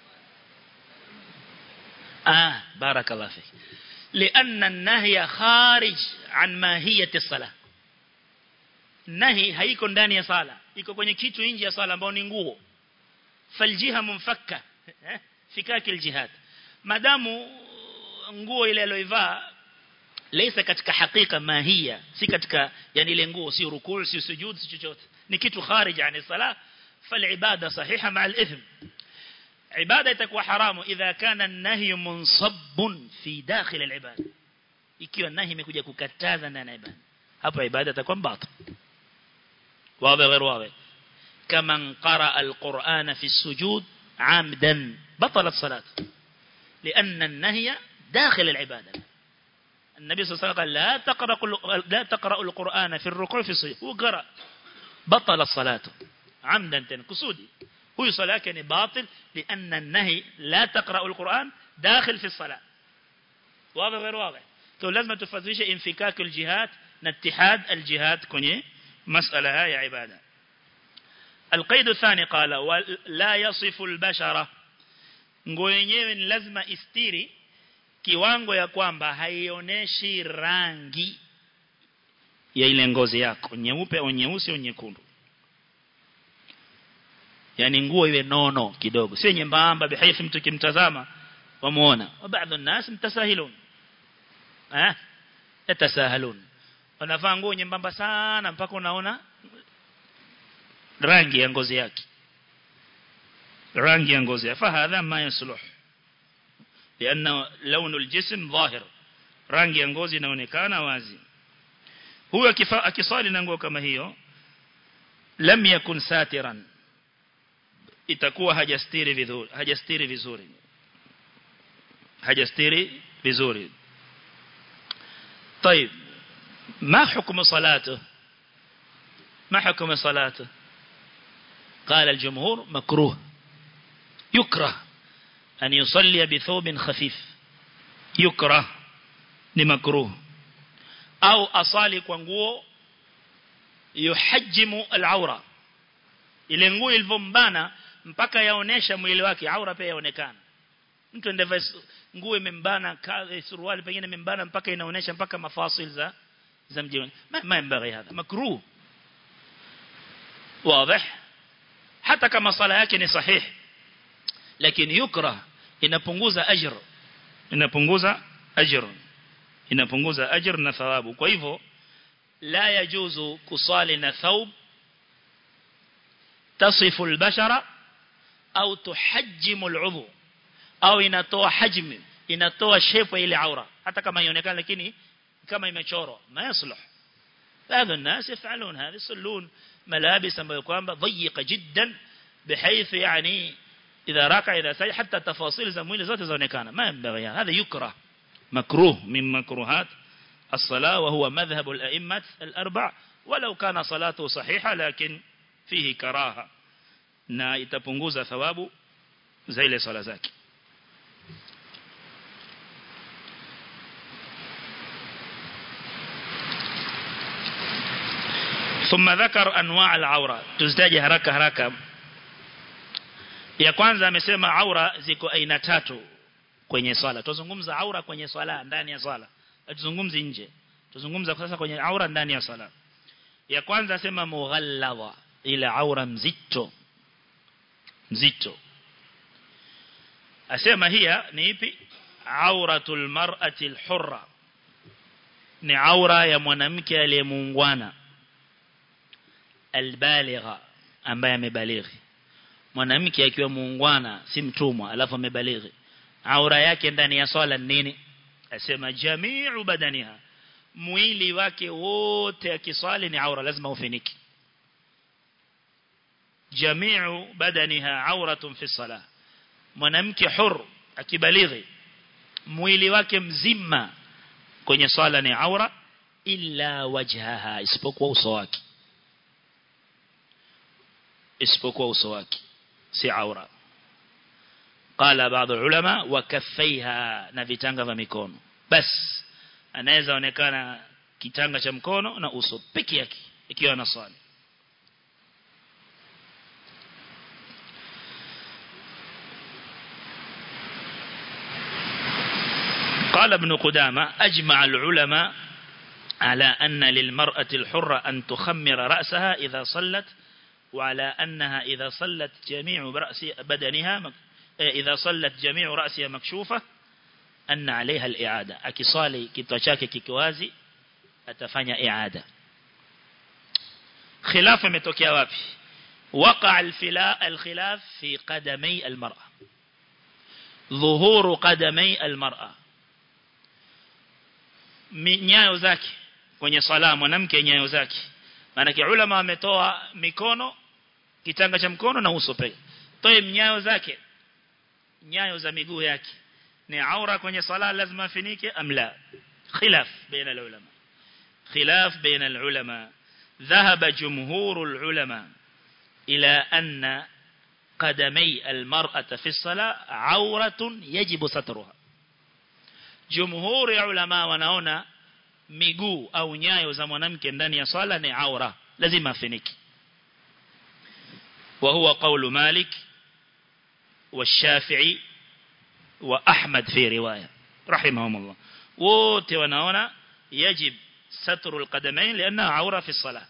آه بارك الله فيك لأن النهي خارج عن ماهية الصلاة nahi haiko ndani ya sala iko kwenye kitu nje ya sala ambao ni nguo faljiha mumfakka fikaki aljihad madamu nguo ile aliyoivaa laysa katika hakika mahia si katika yani ile nguo si rukuu si sujud si chochote ni kitu kharij yani sala falibada sahiha ma al-ithm ibada itakuwa haramu idha kana an-nahy munsabbun fi dakhil al-ibada ikiwa nahi imekuja kukataza ndani ya ibada hapo ibada itakuwa batil واضح غير واضح كمن قرأ القرآن في السجود عمدا بطلت صلاته لأن النهي داخل العبادة النبي صلى الله عليه وسلم قال لا تقرأ لا تقرأ القرآن في الركوع في السجود وقرأ بطل صلاته عمدا كسودي هو صلاة كان باطل لأن النهي لا تقرأ القرآن داخل في الصلاة واضح غير واضح تو لازم تفضلش انفكاك الجهات ناتحاد الجهات كوني مسألة هاي عبادة القيد الثاني قال ولا يصف البشرة nguo yenyewe ni lazima istiri kiwango ya kwamba haionyeshi rangi ya ile ngozi yako nyeupe au nyeusi au nyekundu yani nguo iwe nono kidogo sio nyembamba bihaithi mtu kimtazama wamuona wa baadhi الناس mtasahilun eh yatasahalun wanavaa nguo nyembamba sana mpaka unaona rangi ya ngozi yake rangi ya ngozi yake fahadha ma yasluh لأن لون الجسم ظاهر rangi ya ngozi inaonekana wazi huyo akisali na nguo kama hiyo lam yakun satiran itakuwa hajastiri vizuri hajastiri vizuri hajastiri vizuri طيب ما حكم صلاته ما حكم صلاته قال الجمهور مكروه يكره أن يصلي بثوب خفيف يكره لمكروه أو أصالي كونغو يحجم العورة ile nguo ilivyombana mpaka yaonesha mwili wake aura pia yaonekana mtu ndivyo nguo imembana suruali pengine imembana mpaka inaonesha mpaka mafasil za za mjioni ما, ما ينبغي هذا مكروه واضح hata kama sala yake ni sahihi lakini yukra inapunguza ajr inapunguza ajr inapunguza ajr na thawabu kwa hivyo la yajuzu kusali na thawb tasifu albashara au tuhajjimu al'udhu au inatoa hajmi inatoa shape ile aura hata kama ionekana lakini kama imechorwa ma yasluh هذا الناس يفعلون هذا يصلون ملابس ambayo kwamba ضيقه جدا بحيث يعني إذا ركع إذا سجد حتى تفاصيل زمويل ذات زونكانا ما ينبغي هذا يكره مكروه من مكروهات الصلاة وهو مذهب الأئمة الأربع ولو كان صلاته صحيحة لكن فيه كراهة na itapunguza thawabu za ile swala zake ثم ذكر انواع العوره tuzitaje haraka haraka ya kwanza amesema aura ziko aina tatu kwenye swala tuzungumza aura kwenye swala ndani ya swala tuzungumzi nje tuzungumza sasa kwenye aura ndani ya swala ya kwanza sema mughalladha ile aura mzito mzito asema hiya ni ipi auratul mar'ati alhurra ni aura ya mwanamke aliyemuungwana albaligha ambaye amebalighi mwanamke akiwa muungwana si mtumwa alafu amebalighi aura yake ndani ya swala nini asema jami'u badaniha mwili wake wote akiswali ni aura lazima ufiniki jami'u badaniha auratun fi salah mwanamke hur akibalighi mwili wake mzima kwenye swala ni aura illa wajhaha isipokuwa uso wake isipokuwa uso wake si aura qala baadhi ulama wa kaffaiha na vitanga vya mikono bas anaweza onekana kitanga cha mkono na uso peke yake ikiwa anaswali قال ابن قدامة أجمع العلماء على أن للمرأة الحرة أن تخمر رأسها إذا صلت وعلى أنها إذا صلت جميع رأس بدنها إذا صلت جميع رأسها مكشوفة أن عليها الإعادة أكصالي كتوشاك كيكوازي أتفنى إعادة خلاف متوكيا وابي وقع الخلاف في قدمي المرأة ظهور قدمي المرأة nyayo zake kwenye sala mwanamke nyayo zake maana ulama wametoa mikono kitanga cha mkono na uso pekee toe nyayo zake nyayo za miguu yake ni aura kwenye sala lazima afinike amla khilaf baina ulama khilaf baina ulama ذهب جمهور العلماء إلى أن قدمي المرأة في الصلاة عورة يجب سترها jumhuri ya ulama wanaona miguu au nyayo za mwanamke ndani ya swala ni aura lazima afiniki wa huwa qawlu malik والشافعي وأحمد في رواية رحمهم الله wote wanaona يجب ستر القدمين لأنها عورة في الصلاة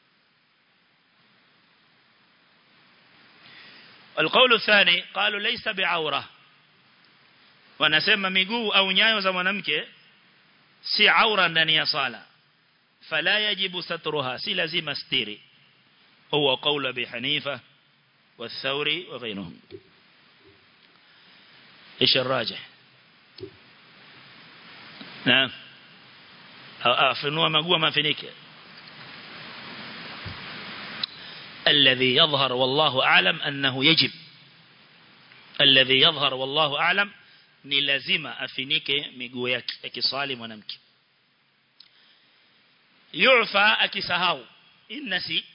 القول الثاني قالوا ليس بعورة wanasema miguu au nyayo za mwanamke si aura ndani ya sala fala yajibu satruha si lazima stiri huwa qawla bi hanifa والثوري وغيرهم ايش الراجح نعم afunua magua mafinike الذي يظهر والله أعلم أنه يجب الذي يظهر والله أعلم ni lazima afinike miguu yake akiswali mwanamke yufa akisahau innasi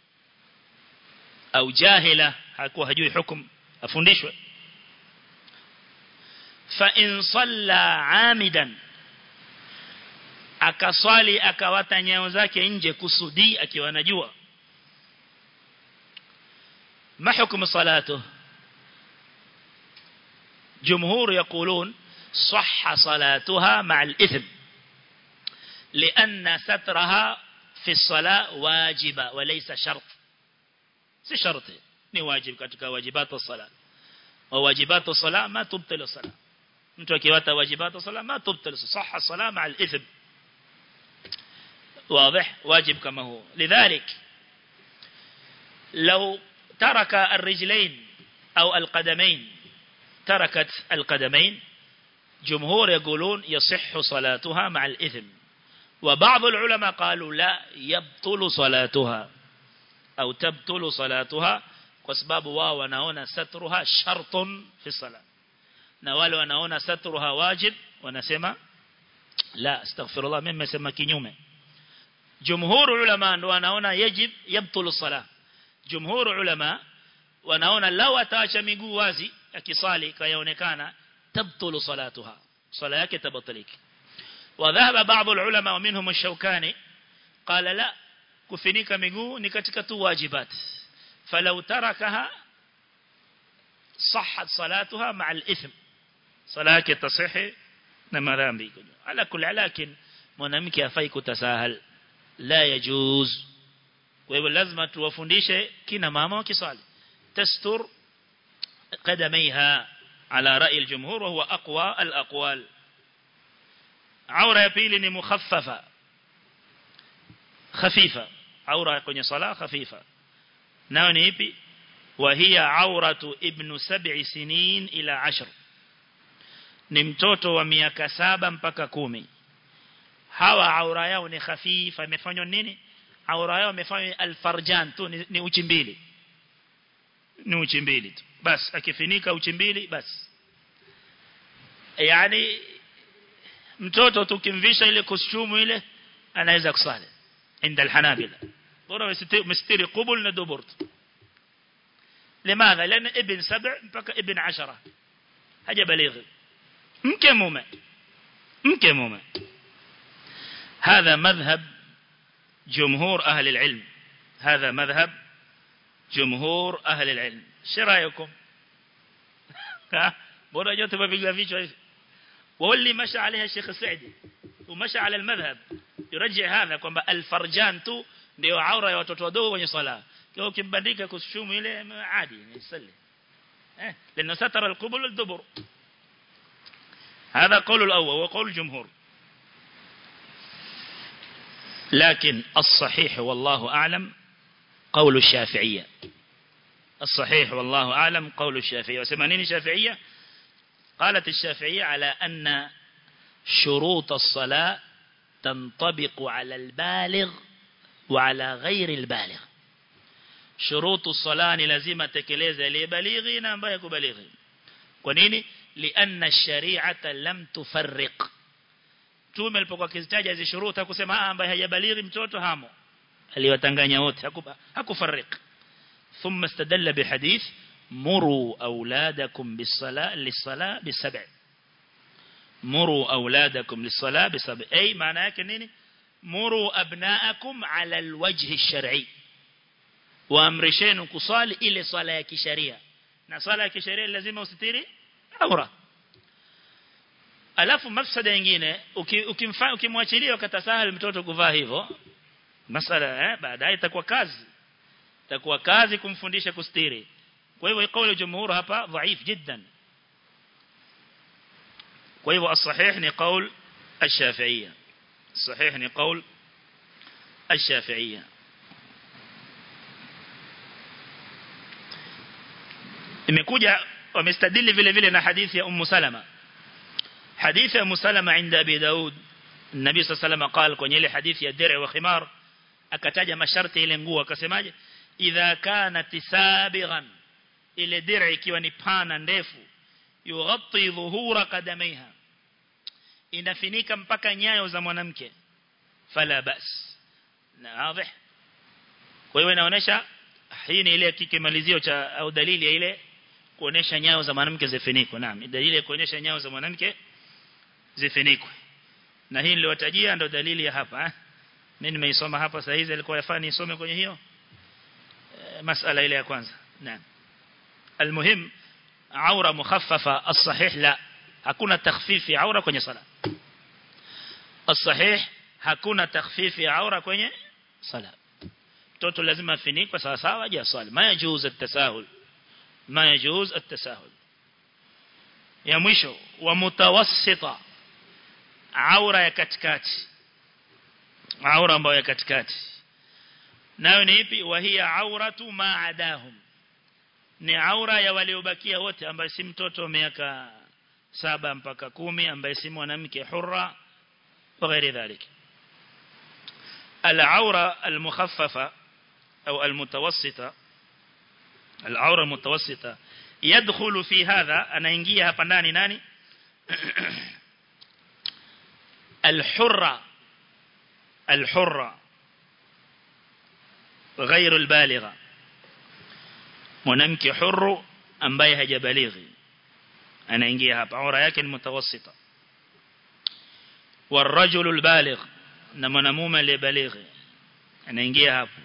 au jahila hakuwa hajui hukum afundishwe fa in salla amidan akaswali akawata nyayo zake nje kusudi akiwa anajua ma hukumu salatu جمهور يقولون صح صلاتها مع الإثم لأن سترها في الصلاة واجبة وليس شرط سي شرط ni wajib katika wajibatu sala wa wajibatu sala ma tubtilu sala mtu akiwata wajibatu sala ma tubtilu sahha sala ma al-ithm واضح واجب كما هو لذلك لو ترك الرجلين أو القدمين تركت القدمين جمهور يقولون يصح صلاتها مع الإثم وبعض العلماء قالوا لا يبطل صلاتها أو تبطل صلاتها kwa sababu wao wanaona satruha shartun fi salat na wale wanaona satruha wajib wanasema la astaghfirullah mimi nimesema kinyume jumhur ulama ndo wanaona yajib yabtulu salah jumhur ulama wanaona lao ataacha miguu wazi akisali kayaonekana tabtulu salatuha sala yake tabatiliki وذهب بعض العلماء ومنهم الشوكاني قال لا kufinika miguu ni katika tu wajibat falau tarakaha صحت صلاتها مع الإثم صلاة تصح na madhambi ala kulli lakin mwanamke afai kutasahal la yajuz kwa hivyo lazima tuwafundishe kina mama wakisali tastur qadamaiha ala rai aljumhur wa huwa aqwa alaqwal aura ya pili ni mukhaffafa khafifa aura kwenye sala khafifa nayo ni ipi وهي عورة ابن سبع سنين إلى عشر ni mtoto wa miaka saba mpaka kumi hawa aura yao ni khafifa imefanywa nini aura yao imefanywa alfarjan tu ni, ni uchi mbili ni uchi mbili tu bas akifinika uchi mbili bas yani mtoto tukimvisha ile kostumu ile anaweza kusali inda alhanabila bora mstiri qubul na dubur لماذا لان ابن سبع mpaka ابن عشرة haja balighi mke mume mke mume هذا مذهب جمهور أهل العلم هذا مذهب جمهور أهل العلم شو رأيكم بورا جوت ببيقى فيش واللي مشى عليها الشيخ السعدي ومشى على المذهب يرجع هذا kwamba الفرجان tu ndio aura ya watoto wadogo kwenye sala kwa ukimbandika kushumu ile adi ni eh لانه ستر القبل والدبر هذا قول الأول وقول الجمهور لكن الصحيح والله أعلم قول الشافعية الصحيح والله أعلم قول الشافعية وسمانين الشافعية قالت الشافعية على أن شروط الصلاة تنطبق على البالغ وعلى غير البالغ شروط الصلاة لازم تكليز لبالغين أم بيك بليغين ونيني لأن الشريعة لم تفرق tume alipokuwa akizitaja hizo shuruti hakusema ambaye hajabalighi mtoto hamo aliwatanganya wote hakufariki thumma istadalla bihadith muru auladakum bis-sala lis-sala bis-sab' muru auladakum lis-sala bis-sab' ay maana yake nini muru abnaakum ala al-wajh ash-shar'i waamrisheni kusali ile swala ya kisheria na swala ya kisheria lazima usitiri aura alafu mafsada nyingine ukimfanya ukimwachilia ukatasahal mtoto kuvaa hivyo masala eh baadaye itakuwa kazi itakuwa kazi kumfundisha kustiri kwa hivyo kauli jumhur hapa dhaif jiddan kwa hivyo as-sahih ni qaul ash-shafi'iyya sahih ni qaul ash-shafi'iyya imekuja wamestadili vile vile na hadithi ya Ummu Salama hadithi ya Ummu Salama inda Abi Daud Nabii صلى الله عليه وسلم قال kwenye ile hadithi ya dir'i wa khimar akataja masharti ile nguo akasemaje idha kanat sabighan ile dir'i ikiwa ni pana ndefu yughatti dhuhura qadamaiha inafinika mpaka nyayo za mwanamke fala bas na wazi kwa hiyo inaonyesha hii ni ile kikimalizio cha au dalili ya ile kuonesha nyayo za mwanamke zifunikwe naam dalili ya kuonesha nyayo za mwanamke zifunikwe na hii niliyotajia ndo dalili ya hapa eh? mimi nimeisoma hapa saa hizi alikuwa yafaa nisome kwenye hiyo e, masala ile ya kwanza naam almuhim aura mukhaffafa as-sahih la hakuna takhfifi aura kwenye sala as-sahih hakuna takhfifi aura kwenye sala mtoto lazima afinikwe sawa sawa aje asali ma yajuz at-tasahul ma yajuz at-tasahul ya mwisho wa mutawassita aura ya katikati aura ambayo ya katikati nayo ni ipi wa hiya auratu ma adahum ni aura ya waliobakia wote ambaye si mtoto miaka saba mpaka kumi ambaye si mwanamke hurra wa ghairi dhalik العورة المخففة أو المتوسطة al-aura mutawassita yadkhulu fi hadha anaingia hapa ndani nani al-hurra al-hurra غير البالغة mwanamke huru ambaye hajabalighi anaingia hapa aura yake ni mutawassita والرجل البالغ na mwanamume aliyebalighi anaingia hapo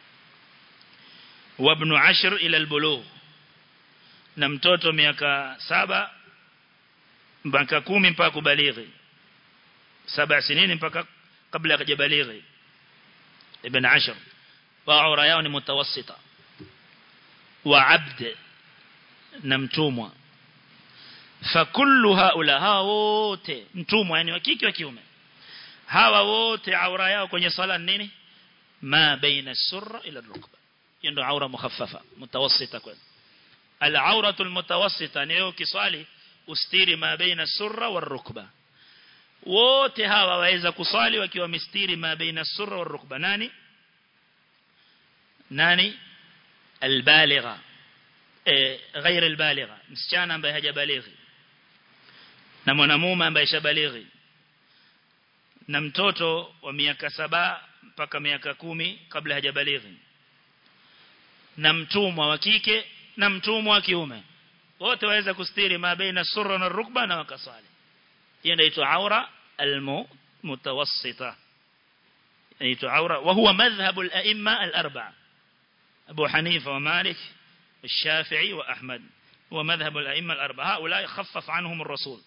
وابن عشر إلى البلوغ na mtoto miaka saba mpaka kumi mpaka kubalighi saba sinini mpaka kabla hajabalighi ibn ashar wa aura yao ni mutawassita wa abd na mtumwa fakullu haula hawa wote mtumwa yani wa kike wa kiume hawa wote aura yao kwenye sala nini ma baina surra ila rukba hiyo ndio aura mukhaffafa mutawassita kwa al-auratu al-mutawassita ni kiswali ustiri ma baina surra wa rukba wote hawa waweza kuswali wakiwa mistiri ma baina surra wa rukba nani nani البالغة غير البالغة msichana ambaye hajabalighi na mwanamume ambaye shabalighi na mtoto wa miaka saba mpaka miaka kumi kabla hajabalighi na mtumwa wa kike na mtumwa wa kiume wote waweza kustiri ma baina surra na rukba na wakasali hiyo inaitwa aura almutawassita inaitwa aura wa huwa madhhab al-a'imma al-arba'a أبو حنيفة ومالك الشافعي وأحمد هو مذهب الأئمة الأربعة هؤلاء خفف عنهم الرسول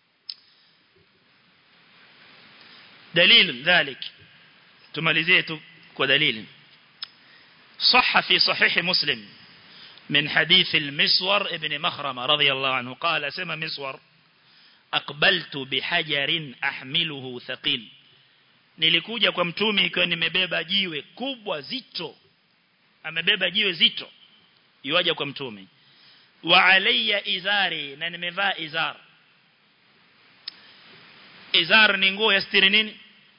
دليل ذلك تماليزيته ودليل صح في صحيح مسلم من حديث المسور ابن مخرمة رضي الله عنه قال سمى مسور أقبلت بحجر أحمله ثقيل nilikuja kwa mtume ikiwa nimebeba jiwe kubwa zito amebeba jiwe zito yuaja kwa mtume wa alayya izari na nimevaa izar izar ni nguo ya stiri nini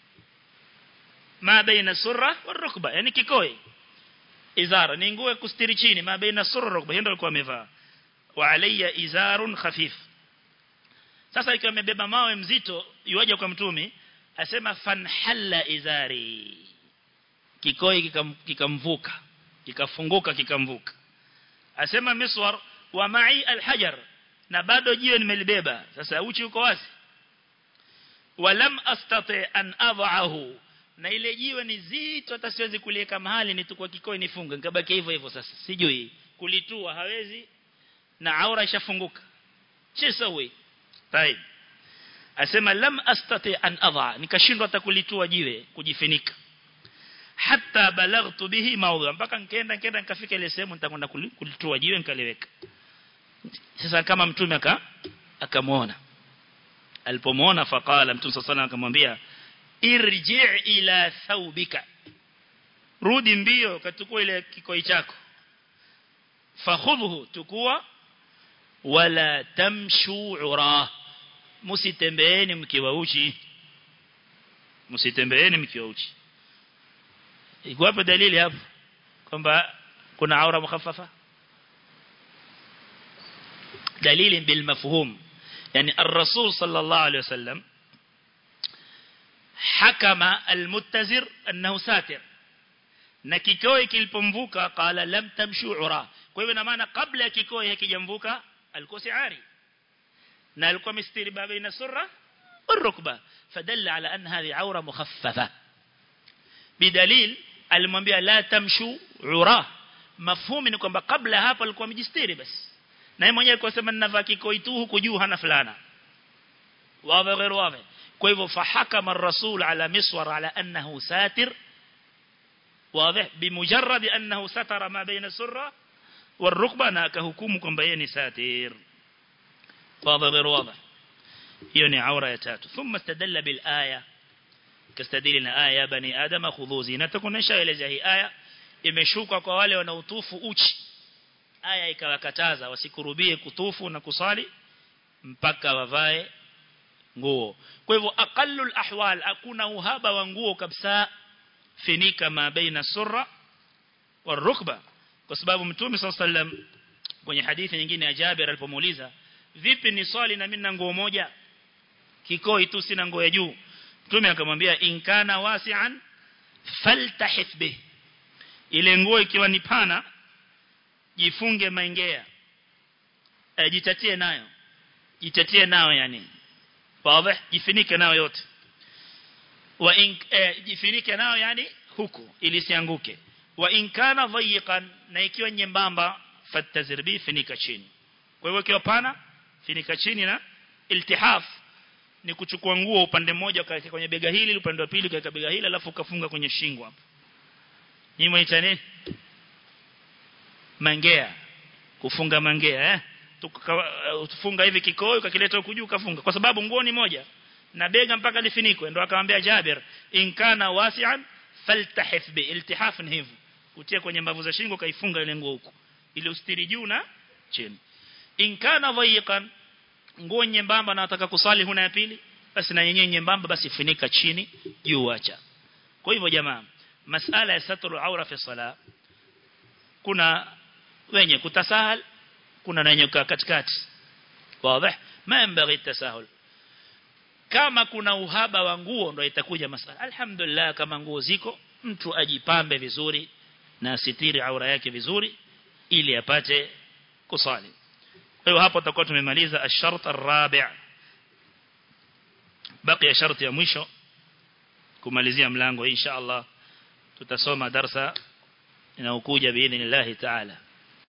ma baina surra wa rukba yani kikoi izar ni nguo ya kustiri chini ma baina surra rukba hiyo ndio alikuwa amevaa wa alayya izarun khafif sasa ikiwa amebeba mawe mzito yuaja kwa mtume asema fanhalla izari kikoi kikamvuka kika kikafunguka kikamvuka asema miswar wa ma'i alhajar na bado jiwe nimelibeba sasa uchi uko wazi walam astati an adhahu na ile jiwe ni zito hata siwezi kuliweka mahali nitukua kikoi nifunge nikabaki hivyo hivyo sasa sijui kulitua hawezi na aura ishafunguka chisawi طيب asema lam astati an adha nikashindwa hata kulitua jiwe kujifinika hatta balaghtu bihi mawdha mpaka nikaenda nikaenda nikafika ile sehemu nitakwenda kulitua jiwe nikaliweka sasa kama mtume aka akamuona alipomuona faqala mtume sallallahu akamwambia irji' ila thawbika rudi mbio katukua ile kikoi chako fakhudhu tukua wala tamshu ura msitembeeni mkiwa uchi msitembeeni mkiwa uchi iko hapo dalili hapo kwamba kuna aura mukhaffafa dalili bil mafhum yani ar-rasul sallallahu alayhi wasallam hakama al-muttazir annahu satir na kikoi kilipomvuka qala lam tamshu ura kwa hivyo ina maana kabla ya kikoi hakijamvuka alikuwa siari na alikuwa mistiri baina surra والركبه فدل على ان هذه عوره مخففه بدليل alimwambia la tamshu ura mafhumi ni kwamba kabla hapa alikuwa amejistiri basi na yeye mwenyewe alikuwa sema ninavaa kikoi tu huku juu hana fulana wazi غير wazi kwa hivyo fahakama ar-rasul ala miswar ala annahu satir واضح بمجرد انه ستر ما بين السره والركبه na akahukumu kwamba yeye ni satir واضح غير واضح hiyo ni aura ya tatu thumma istadalla bil aya kastadili na aya ya bani adama khudhu zinatakum nishaeleza hii aya imeshuka kwa wale wanaotufu uchi aya ikawakataza wasikurubie kutufu na kusali mpaka wavae nguo kwa hivyo aqallul ahwal hakuna uhaba wa nguo kabisa finika ma baina surra warukba kwa sababu mtume sallam kwenye hadithi nyingine ya Jabir alipomuuliza vipi ni swali na mimi na nguo moja kikoi tu sina nguo ya juu mtume akamwambia inkana wasi'an faltahith bih ile nguo ikiwa ni pana jifunge maingea e, jitatie nayo jitatie nayo yani wazi jifinike nayo yote wa in e, jifinike nayo yani huku ili sianguke wa in kana dhayiqan na ikiwa nyembamba fatazir bi finika chini kwa hivyo ikiwa pana finika chini na iltihaf ni kuchukua nguo upande mmoja ukaweka kwenye bega hili upande wa pili ukaweka bega hili alafu ukafunga kwenye shingo hapo ni mwaita nini mangea kufunga mangea eh tufunga hivi kikoi ukakileta huku juu ukafunga kwa sababu nguo ni moja na bega mpaka lifinikwe ndo akamwambia Jabir in kana wasi'an faltahif bi iltihaf ni hivyo utie kwenye mbavu za shingo kaifunga ile nguo huko ili ustiri juu na chini in kana dhayiqan nguo nyembamba na nataka kusali huna ya pili basi na yenyewe nyembamba basi funika chini juu acha kwa hivyo jamaa masala ya satru aura fi sala kuna wenye kutasahal kuna na wenye katikati wazi ma yanbaghi tasahul kama kuna uhaba wa nguo ndio itakuja masala alhamdulillah kama nguo ziko mtu ajipambe vizuri na asitiri aura yake vizuri ili apate kusali kwa hiyo hapo tutakuwa tumemaliza ash-shart ar-rabi' baki sharti ya mwisho kumalizia mlango insha Allah tutasoma darsa inayokuja biidhnillah ta'ala